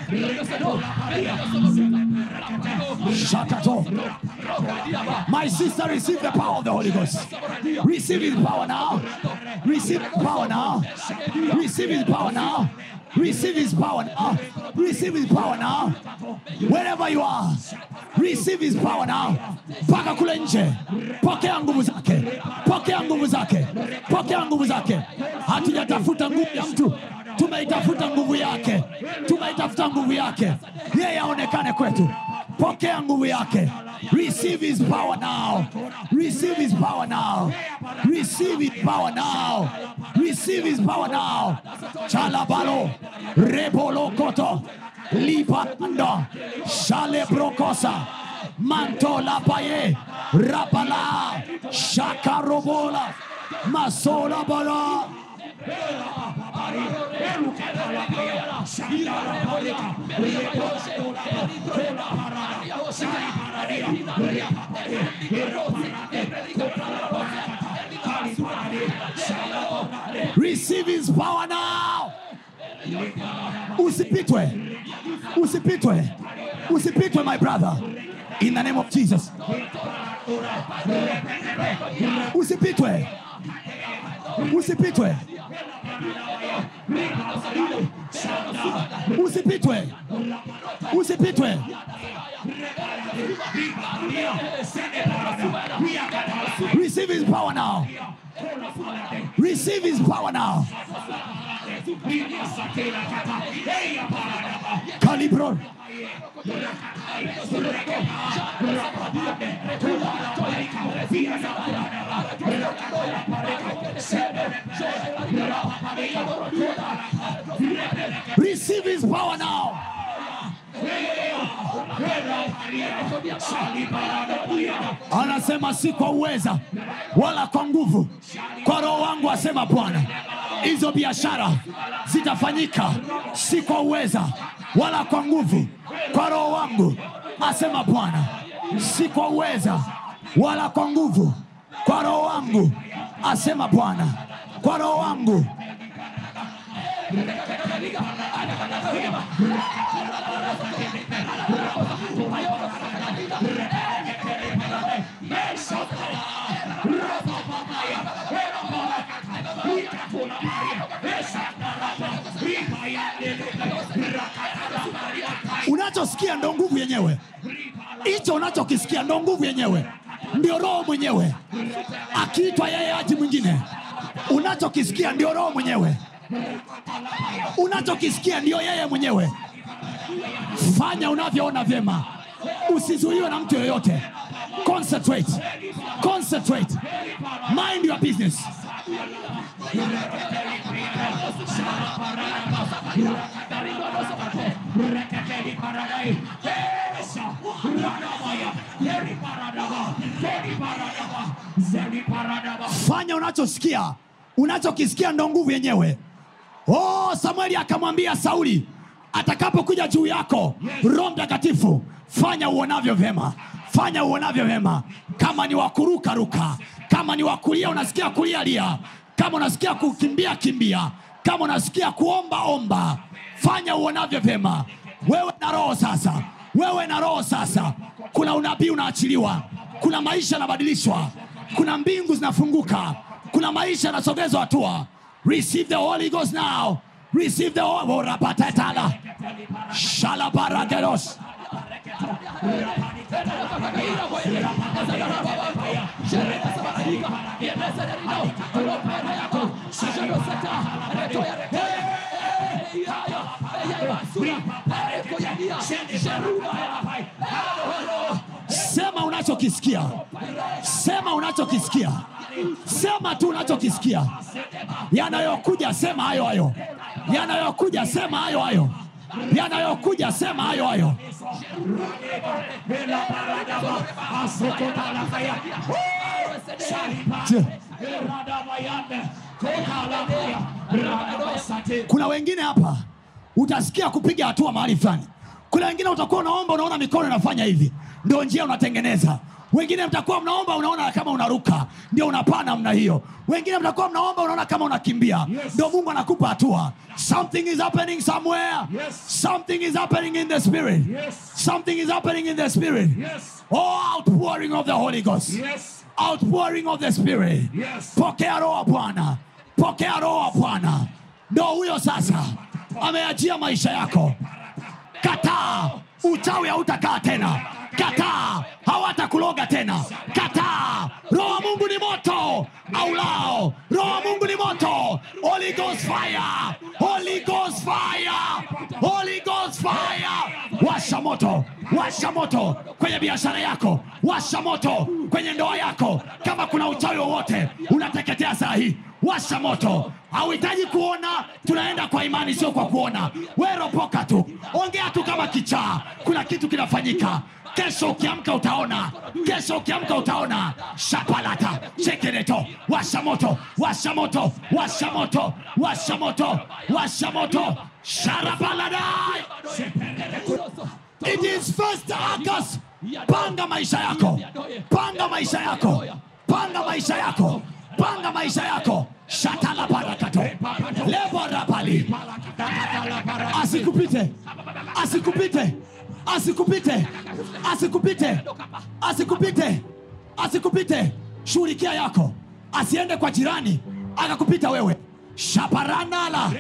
Shakato. My sister, receive the power of the Holy Ghost. Receive his power now. Receive his power now. Receive his power now. Receive his power now. Receive his power now. Wherever you are, receive his power now. Paka kule nje, pokea nguvu zake, pokea nguvu zake, pokea nguvu zake. Hatujatafuta nguvu ya mtu, tumeitafuta nguvu yake, tumeitafuta nguvu yake, yeye aonekane kwetu. Pokea nguvu yake. Receive his power now. Receive his power now. Receive his power now. Receive his power now. Chalabalo, rebolokoto, lipanda, shale brokosa, mantola paye, rapala, shakarobola, masola bala. Receive his power now. Usipitwe. Usipitwe. Usipitwe my brother. In the name of Jesus. Usipitwe. Usipitwe. Usipitwe. Usipitwe. Receive his power now. Receive his power now. Calibro. Receive his power now. Anasema si kwa uweza wala kwa nguvu, kwa roho wangu, asema Bwana. Hizo biashara zitafanyika si kwa uweza wala kwa nguvu, kwa roho wangu, asema Bwana. Si kwa uweza wala kwa nguvu kwa roho wangu asema bwana kwa roho wangu unachosikia ndo nguvu yenyewe hicho unachokisikia ndo nguvu yenyewe ndio roho mwenyewe akiitwa yeye aji mwingine unachokisikia ndio roho mwenyewe unachokisikia ndio yeye mwenyewe fanya unavyoona vyema usizuiwe na mtu yoyote concentrate concentrate mind your business fanya unachosikia unachokisikia ndo nguvu yenyewe oh, samueli akamwambia sauli atakapokuja juu yako roho mtakatifu fanya uonavyo vyema fanya uonavyo vyema kama ni wakuruka ruka kama ni wakulia unasikia kulia lia kama unasikia kukimbia kimbia kama unasikia kuomba omba fanya uonavyo vyema wewe na roho sasa wewe na roho sasa kuna unabii unaachiliwa kuna maisha yanabadilishwa kuna mbingu zinafunguka kuna maisha yanasogezwa hatua receive the holy ghost now receive the Holy- rapatatala shalabarageros sema unachokisikia sema unachokisikia sema tu unachokisikia yanayokuja sema hayo hayo yanayokuja sema hayo hayo yanayokuja sema hayo hayo Je, kuna wengine hapa utasikia kupiga hatua mahali fulani kuna wengine utakuwa unaomba unaona mikono inafanya hivi ndio njia unatengeneza wengine mtakuwa mnaomba unaona kama unaruka ndio unapaa namna hiyo wengine mtakuwa mnaomba unaona kama unakimbia ndio mungu anakupa hatua something is happening somewhere something is happening in the spirit something is happening in the spirit oh outpouring of the holy ghost outpouring of the spirit pokea roho wa bwana pokea roho wa bwana ndo huyo sasa ameachia maisha yako kataa uchawi hautakaa tena kataa hawatakuloga tena kataa roho wa mungu ni moto aulao roho wa mungu ni moto holy ghost fire holy ghost fire holy ghost fire washa moto washa moto kwenye biashara yako washa moto kwenye ndoa yako kama kuna uchawi wowote unateketea saa hii washa moto hauhitaji kuona tunaenda kwa imani sio kwa kuona weropoka tu ongea tu kama kichaa kuna kitu kinafanyika kesho ukiamka utaona kesho ukiamka utaona shapalata chekereto washa moto washa moto washa moto washa moto washa moto sharabaladai it is first August. panga maisha yako panga maisha yako panga maisha yako panga maisha yako shatala barakato leborabali asikupite asikupite asikupite asikupite asikupite asikupite shughulikia yako asiende kwa jirani akakupita wewe shaparanala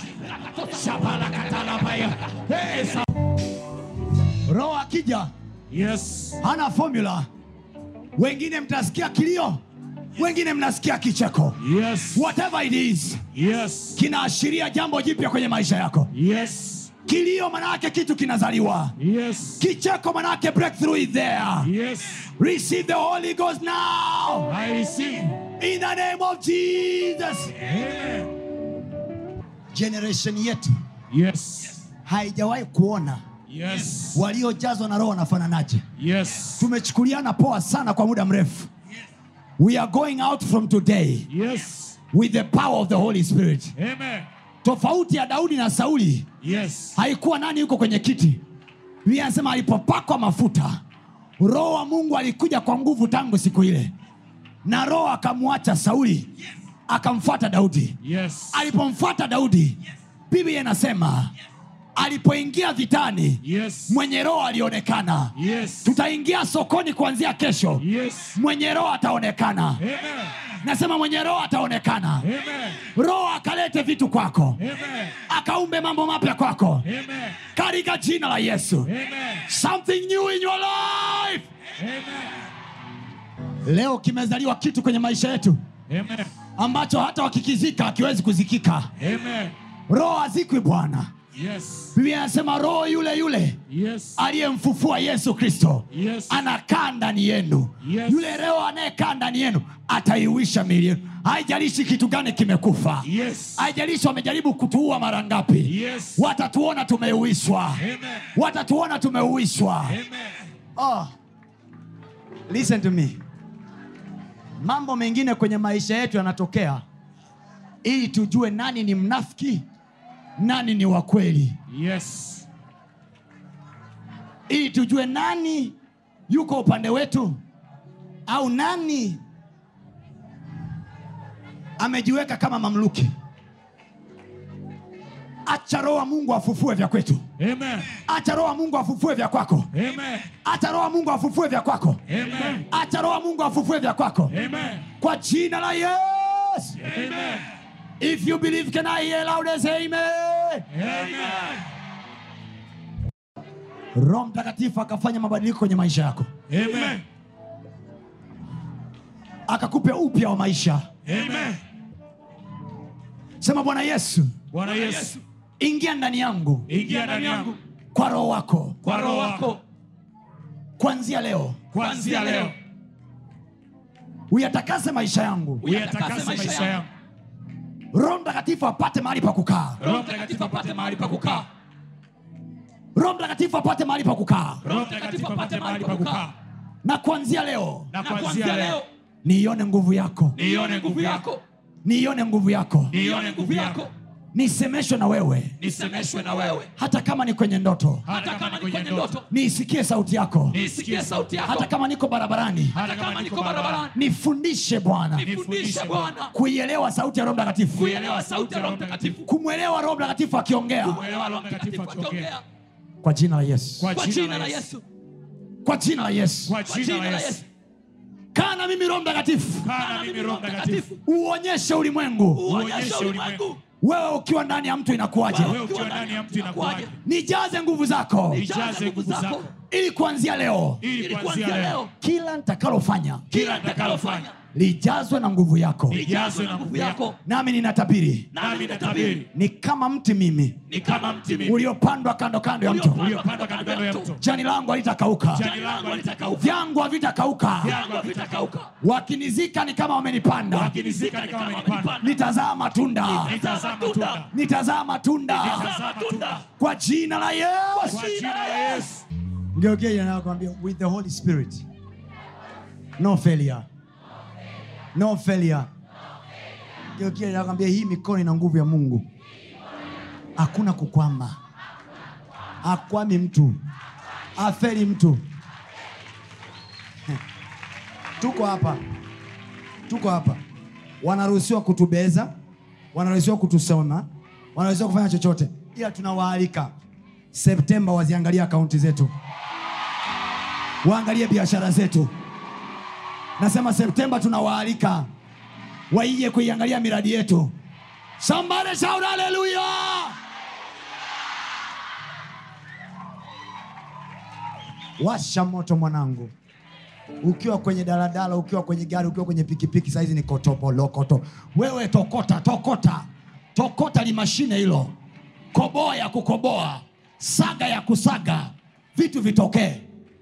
roho akija Yes. hana formula wengine mtasikia kilio wengine mnasikia kicheko Yes. whatever it is Yes. kinaashiria jambo jipya kwenye maisha yako Yes. kilio manake kitu kinazaliwa Yes. kicheko manake breakthrough is there Yes. receive the holy ghost now I receive. in the name of jesus Amen. generation yetu Yes. haijawahi kuona Yes. waliojazwa na roho wanafananaje Yes. tumechukuliana poa sana kwa muda mrefu we are going out from today Yes. with the power of the holy spirit Amen. tofauti ya daudi na sauli Yes. haikuwa nani yuko kwenye kiti biblia anasema alipopakwa mafuta roho wa mungu alikuja kwa nguvu tangu siku ile na roho akamwacha sauli akamfuata daudi Yes. alipomfuata daudi biblia inasema alipoingia vitani Yes. mwenye roho alionekana Yes. tutaingia sokoni kuanzia kesho Yes. mwenye roho ataonekana Amen. nasema mwenye roho ataonekana Amen. roho akalete vitu kwako Amen. akaumbe mambo mapya kwako Amen. katika jina la yesu Amen. something new in your life Amen. leo kimezaliwa kitu kwenye maisha yetu Amen. ambacho hata wakikizika akiwezi kuzikika Amen. roho hazikwi bwana Yes. biblia anasema roho yule yule Yes. aliyemfufua yesu kristo Yes. anakaa ndani yenu Yes. yule roho anayekaa ndani yenu ataiuisha miili yenu haijalishi kitu gani kimekufa Yes. haijalishi wamejaribu kutuua mara ngapi Yes. watatuona tumeuishwa Amen. watatuona tumeuishwa Amen. oh. listen to me mambo mengine kwenye maisha yetu yanatokea ili tujue nani ni mnafiki nani ni wa kweli Yes. ili tujue nani yuko upande wetu au nani amejiweka kama mamluki acha roho wa mungu afufue vya kwetu Amen. acha roho wa mungu afufue vya kwako Amen. acha roho wa mungu afufue vya kwako Amen. acha roho wa mungu afufue vya kwako Amen. kwa jina la yesu Amen. if you believe can i hear loud as amen Amen. roho mtakatifu akafanya mabadiliko kwenye maisha yako Amen. akakupe upya wa maisha Amen. sema bwana yesu Bwana Yesu, ingia ndani yangu ingia ndani yangu kwa roho wako kwa roho wako kuanzia leo kuanzia leo. uyatakase maisha yangu Uyatakase maisha yangu. roho mtakatifu apate mahali pa kukaa Roho Mtakatifu apate mahali pa kukaa. roho mtakatifu apate mahali pa kukaa Roho Mtakatifu apate mahali pa kukaa. na kuanzia leo Na kuanzia leo niione nguvu yako nione nguvu yako, niione nguvu yako nione nguvu yako, nisemeshwe na wewe nisemeshwe na wewe, hata kama ni kwenye ndoto hata kama ni kwenye ndoto, niisikie sauti yako nisikie sauti yako, hata kama niko barabarani hata kama niko barabarani, nifundishe bwana nifundishe Bwana kuielewa sauti ya roho mtakatifu kuelewa sauti ya Roho Mtakatifu, kumwelewa roho mtakatifu akiongea kuelewa Roho Mtakatifu akiongea kwa jina la yesu kwa kwa jina la Yesu, kwa jina la yesu kwa jina la Yesu. kaa na mimi roho mtakatifu Kaa na mimi Roho Mtakatifu, uonyeshe ulimwengu uonyeshe ulimwengu wewe ukiwa ndani ya mtu inakuwaje wewe ukiwa ndani ya mtu inakuwaje, nijaze nguvu zako ijaze nguvu zako, ili kuanzia leo ili kuanzia leo kila nitakalofanya kila nitakalofanya lijazwe na nguvu yako lijazwe na nguvu yako, nami ninatabiri nami natabiri ni kama mti mimi ni kama mti mimi uliopandwa kando kando ya mto uliopandwa kando kando ya mto, jani langu halitakauka jani langu halitakauka, vyangu havitakauka vyangu havitakauka, wakinizika ni kama wamenipanda wakinizika ni kama wamenipanda, nitazaa matunda nitazaa matunda, nitazaa matunda nitazaa matunda kwa jina la yesu kwa jina la Yesu. ngeukia anakwambia with the holy spirit no failure no failure ngeukia anakwambia hii mikono ina nguvu ya mungu hakuna kukwama akwami mtu afeli mtu tuko hapa tuko hapa wanaruhusiwa kutubeza wanaruhusiwa kutusoma wanaruhusiwa kufanya chochote ila tunawaalika septemba waziangalie akaunti zetu waangalie biashara zetu nasema septemba tunawaalika waije kuiangalia miradi yetu somebody shout hallelujah washa moto mwanangu ukiwa kwenye daladala ukiwa kwenye gari ukiwa kwenye pikipiki sahizi ni kotopolokoto wewe tokota tokota tokota limashine hilo koboa ya kukoboa saga ya kusaga vitu vitokee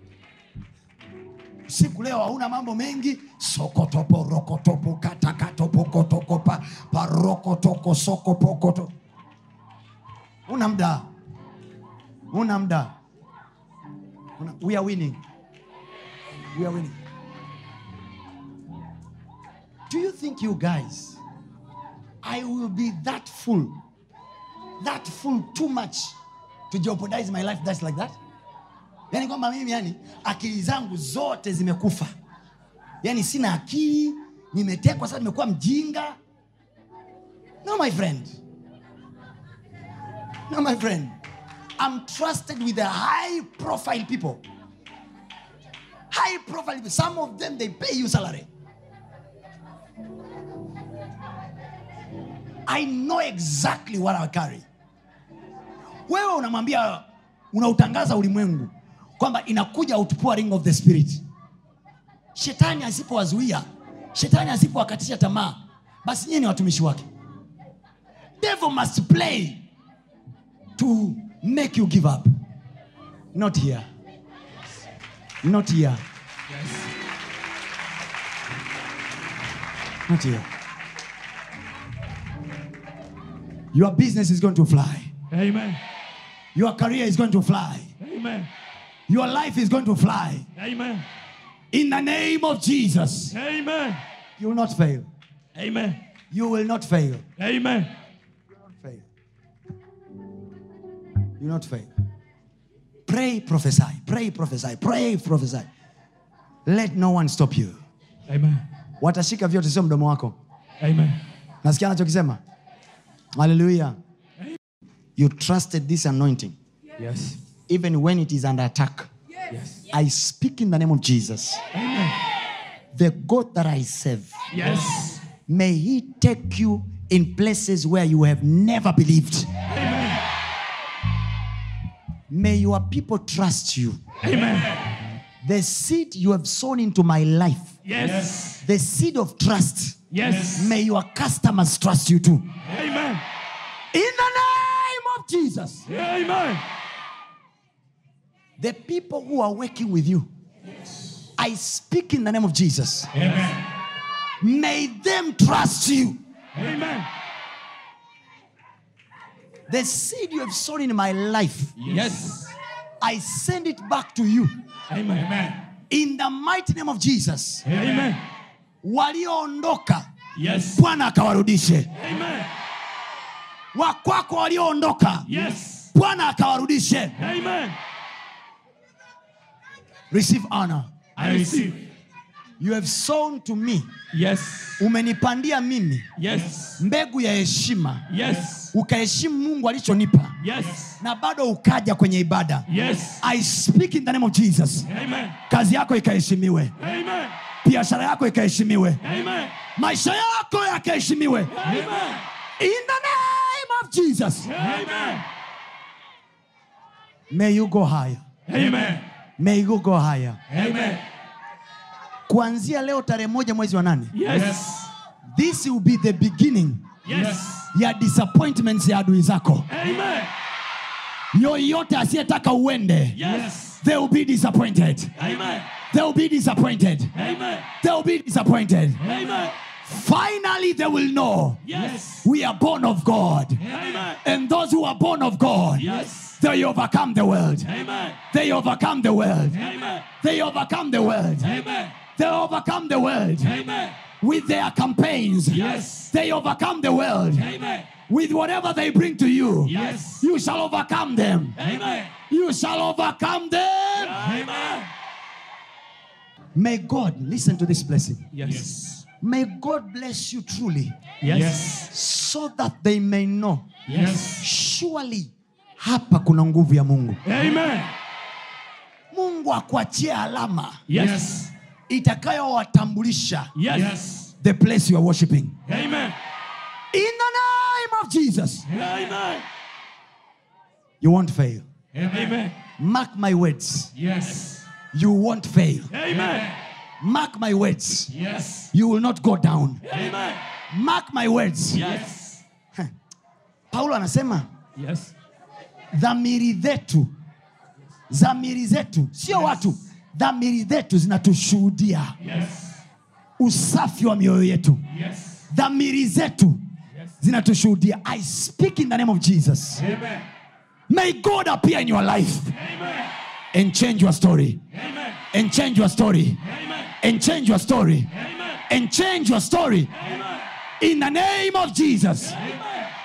siku leo hauna mambo mengi sokotoporokotopo katakatopokotokopa parokotoko sokopokoto una mda una mda una, we are winning we are winning do you think you guys i will be that full that full too much to jeopardize my life that's like that yaani kwamba mimi yani akili zangu zote zimekufa yaani sina akili nimetekwa sasa nimekuwa mjinga no my friend no my friend i'm trusted with the high profile people high profile people. some of them they pay you salary i know exactly what i carry wewe unamwambia unautangaza ulimwengu kwamba inakuja outpouring of the spirit shetani asipowazuia shetani asipowakatisha tamaa basi nyie ni watumishi wake devil must play to make you give up not here not here not here your business is going to fly Amen. your career is going to fly Amen. your life is going to fly Amen. in the name of jesus Amen. you will not fail Amen. you will not fail Amen. fail. You not fail. Pray, prophesy. Pray, prophesy. Pray, prophesy. Let no one stop you. Amen. Watashika vyote, sio mdomo wako. Amen. Nasikia anachokisema. Hallelujah. You trusted this anointing Yes. even when it is under attack. Yes. I speak in the name of Jesus. The God that I serve, Yes. may He take you in places where you have never believed. Amen. May your people trust you. Amen. The seed you have sown into my life, Yes. the seed of trust, Yes. may your customers trust you too. Amen. In the name of Jesus, Amen. the people who are working with you, I speak in the name of Jesus. Amen. May them trust you. Amen. The seed you have sown in my life, Yes. I send it back to you. Amen. Amen. In the mighty name of Jesus. Amen. Walioondoka, Yes. Bwana akawarudishe. Amen. Wakwako walioondoka, Yes. Bwana akawarudishe. Amen. Receive honor. I receive. You have sown to me. Yes. Umenipandia mimi Yes. mbegu ya heshima, Yes. ukaheshimu Mungu alichonipa Yes. na bado ukaja kwenye ibada. Yes. I speak in the name of Jesus. Amen. Kazi yako ikaheshimiwe, Amen. biashara yako ikaheshimiwe, Amen. maisha yako yakaheshimiwe. Amen. In the name of Jesus. Amen. May you go higher. Amen. May you go higher. Amen. Kuanzia leo tarehe moja mwezi wa nane. Yes. This will be the beginning Yes. ya disappointments ya adui zako. Amen. Yoyote asiyetaka uende, Yes. they will be disappointed. Amen. They will be disappointed. Amen. They will be disappointed. Amen. Finally, they will know Yes. we are born of God. Amen. And those who are born of God, Yes. they overcome the world. Amen. They overcome the world. Amen. They overcome the world. Amen. They overcome the world Amen. with their campaigns. Yes. They overcome the world Amen. with whatever they bring to you. Yes. You shall overcome them. Amen. You shall overcome them. Amen. May God listen to this blessing. Yes. May God bless you truly Yes. so that they may know Yes. surely hapa kuna nguvu ya Mungu. Amen. Mungu akuachie alama Yes. itakayowatambulisha Yes. the place you are worshiping. Amen. In the name of Jesus, Amen. you won't fail. Amen. Mark my words. Yes. You won't fail. Amen. Mark my words. Yes. You will not go down. Amen. Mark my words. Yes. Paulo anasema Yes. dhamiri zetu, dhamiri zetu, sio watu, dhamiri zetu zinatushuhudia Yes. usafi wa mioyo yetu. Yes. Dhamiri zetu Yes. zinatushuhudia. I speak in the name of Jesus. Amen. May God appear in your life Amen. and change your story. Amen. And change your story. Amen. And change your story. Amen. And change your story. Amen. In the name of Jesus. Amen.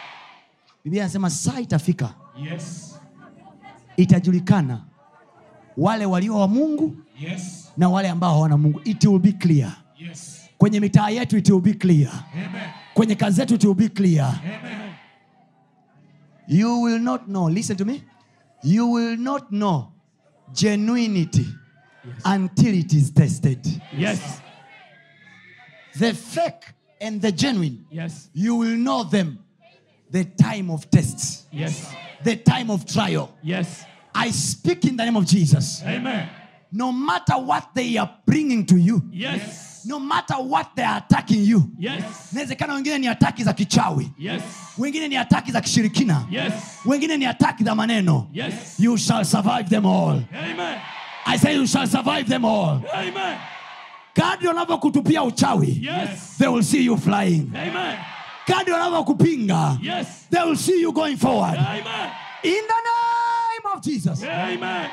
Biblia anasema saa itafika Yes. itajulikana wale walio wa mungu Yes. na wale ambao hawana mungu it will be clear Yes. kwenye mitaa yetu it will be clear Amen. kwenye kazi zetu it will be clear Amen. you will not know listen to me you will not know genuinity until it is tested Yes. the fake and the genuine Yes. you will know them the time of tests Yes. the time of trial Yes. i speak in the name of jesus Amen. no matter what they are bringing to you Yes. no matter what they are attacking you Yes. inawezekana wengine ni ataki za kichawi Yes. wengine ni ataki za kishirikina Yes. wengine ni ataki za maneno Yes. you shall survive them all Amen. i say you shall survive them all Amen. kadri wanavyokutupia uchawi Yes. they will see you flying Amen. kadri wanavyokupinga Yes. they will see you going forward Amen. in the name of jesus Amen.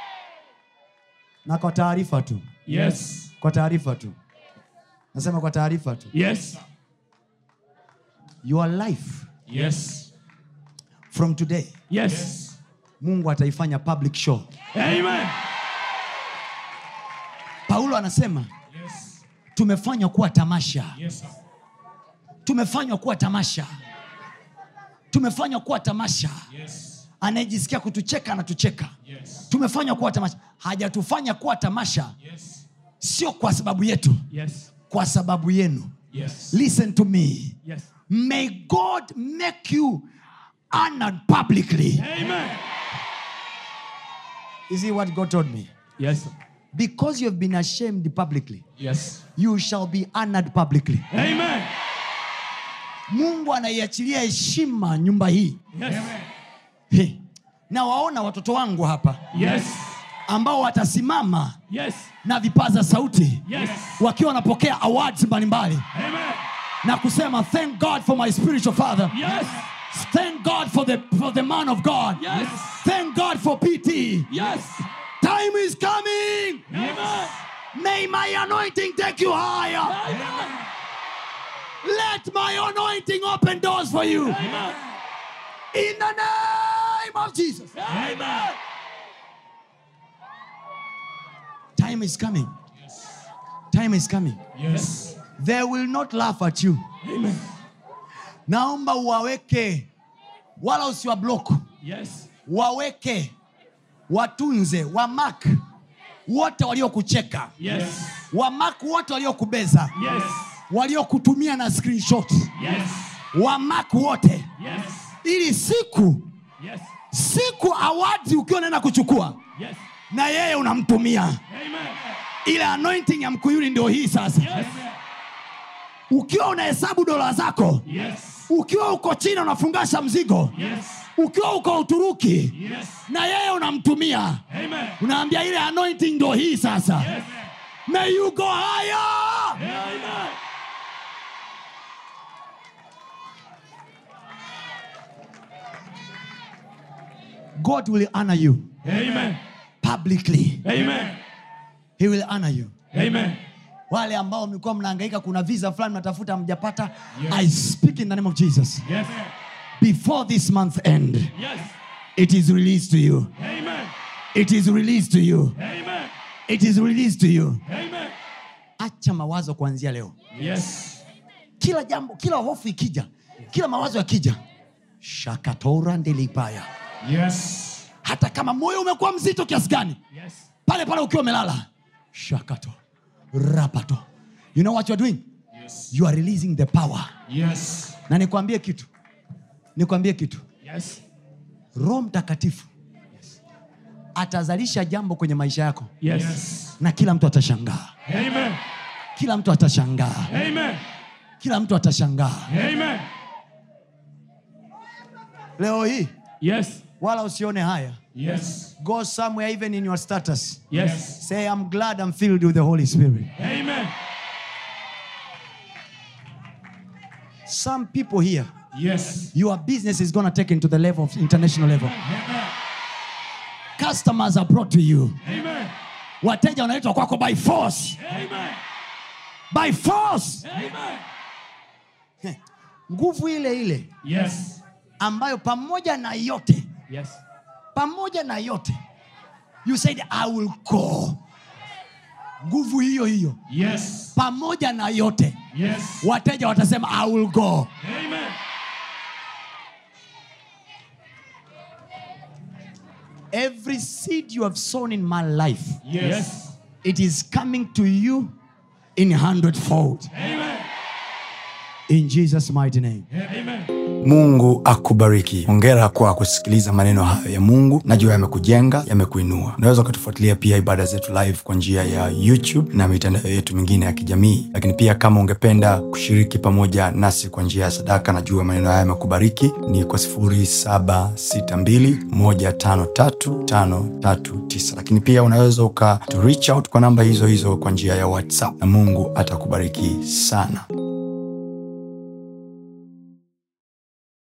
na kwa taarifa tu Yes. kwa taarifa tu nasema kwa taarifa tu Yes. your life Yes. from today Yes. mungu ataifanya public show Amen. paulo anasema Yes. tumefanywa kuwa tamasha Yes. sir. tumefanywa kuwa tamasha tumefanywa kuwa tamasha Yes. anayejisikia kutucheka anatucheka Yes. tumefanywa kuwa tamasha hajatufanya kuwa tamasha Yes. sio kwa sababu yetu Yes. kwa sababu yenu Yes. listen to me Yes. may god make you honored publicly Amen. you see what god told me Yes. because you have been ashamed publicly Yes. you shall be honored publicly Amen. mungu anaiachilia heshima nyumba hii Yes. He. na waona watoto wangu hapa Yes. ambao watasimama Yes. na vipaza sauti Yes. wakiwa wanapokea awards mbalimbali Amen. na kusema thank god for my spiritual father Yes. thank god for the, for the man of god Yes. thank god for pt Yes. time is coming Amen. may my anointing take you higher Amen. let my anointing open doors for you Amen. in the name of jesus Amen. time is coming time is coming Yes. they will not laugh at you Amen. naomba uwaweke wala usiwa block Yes. waweke watunze wamak wote waliokucheka Yes. wamak wote waliokubeza Yes. waliokutumia na screenshot Yes. wamak wote Yes. ili siku Yes. siku awards ukiwa unaenda kuchukua Yes. na yeye unamtumia Amen. ile anointing ya mkuyuni ndio hii sasa Yes. ukiwa unahesabu dola zako Yes. ukiwa uko china unafungasha mzigo Yes. ukiwa uko uturuki Yes. na yeye unamtumia Amen. unaambia ile anointing ndo hii sasa Yes. may you go higher Amen. god will honor you Amen. publicly Amen. he will honor you Amen. wale ambao mlikuwa mnahangaika kuna visa fulani mnatafuta mjapata i speak in the name of jesus Yes. before this month end Yes. it is released to you Amen. it is released to you Amen. it is released to you Amen. acha mawazo kuanzia leo Yes. kila jambo kila hofu ikija kila mawazo yakija shakatora ndelipaya Yes. hata kama moyo umekuwa mzito kiasi gani Yes. pale pale ukiwa umelala shakato rapato you know what you're doing Yes. you are releasing the power Yes. na nikwambie kitu nikwambie kitu Yes. roho mtakatifu atazalisha jambo kwenye maisha yako Yes. Yes. na kila mtu atashangaa Amen. kila mtu atashangaa Amen. kila mtu atashangaa Amen. leo hii Yes. wala usione haya Yes. go somewhere even in your status Yes. say i'm glad i'm filled with the holy spirit Amen. some people here Yes. your business is going to take into the level of international level Amen. customers are brought to you Amen. wateja wanaletwa kwako by force Amen. by force Amen. Heh. nguvu ile ile Yes. ambayo pamoja na yote Yes. pamoja na yote you said i will go nguvu hiyo hiyo Yes. pamoja na yote Yes. wateja watasema i will go Amen. every seed you have sown in my life Yes. it is coming to you in hundredfold Amen. in jesus mighty name Amen. mungu akubariki ongera kwa kusikiliza maneno hayo ya mungu najua yamekujenga yamekuinua unaweza ukatufuatilia pia ibada zetu live kwa njia ya youtube na mitandao yetu mingine ya kijamii lakini pia kama ungependa kushiriki pamoja nasi kwa njia ya sadaka najua maneno haya yamekubariki ni kwa 762153539 lakini pia unaweza uka to reach out kwa namba hizo hizo kwa njia ya whatsapp na mungu atakubariki sana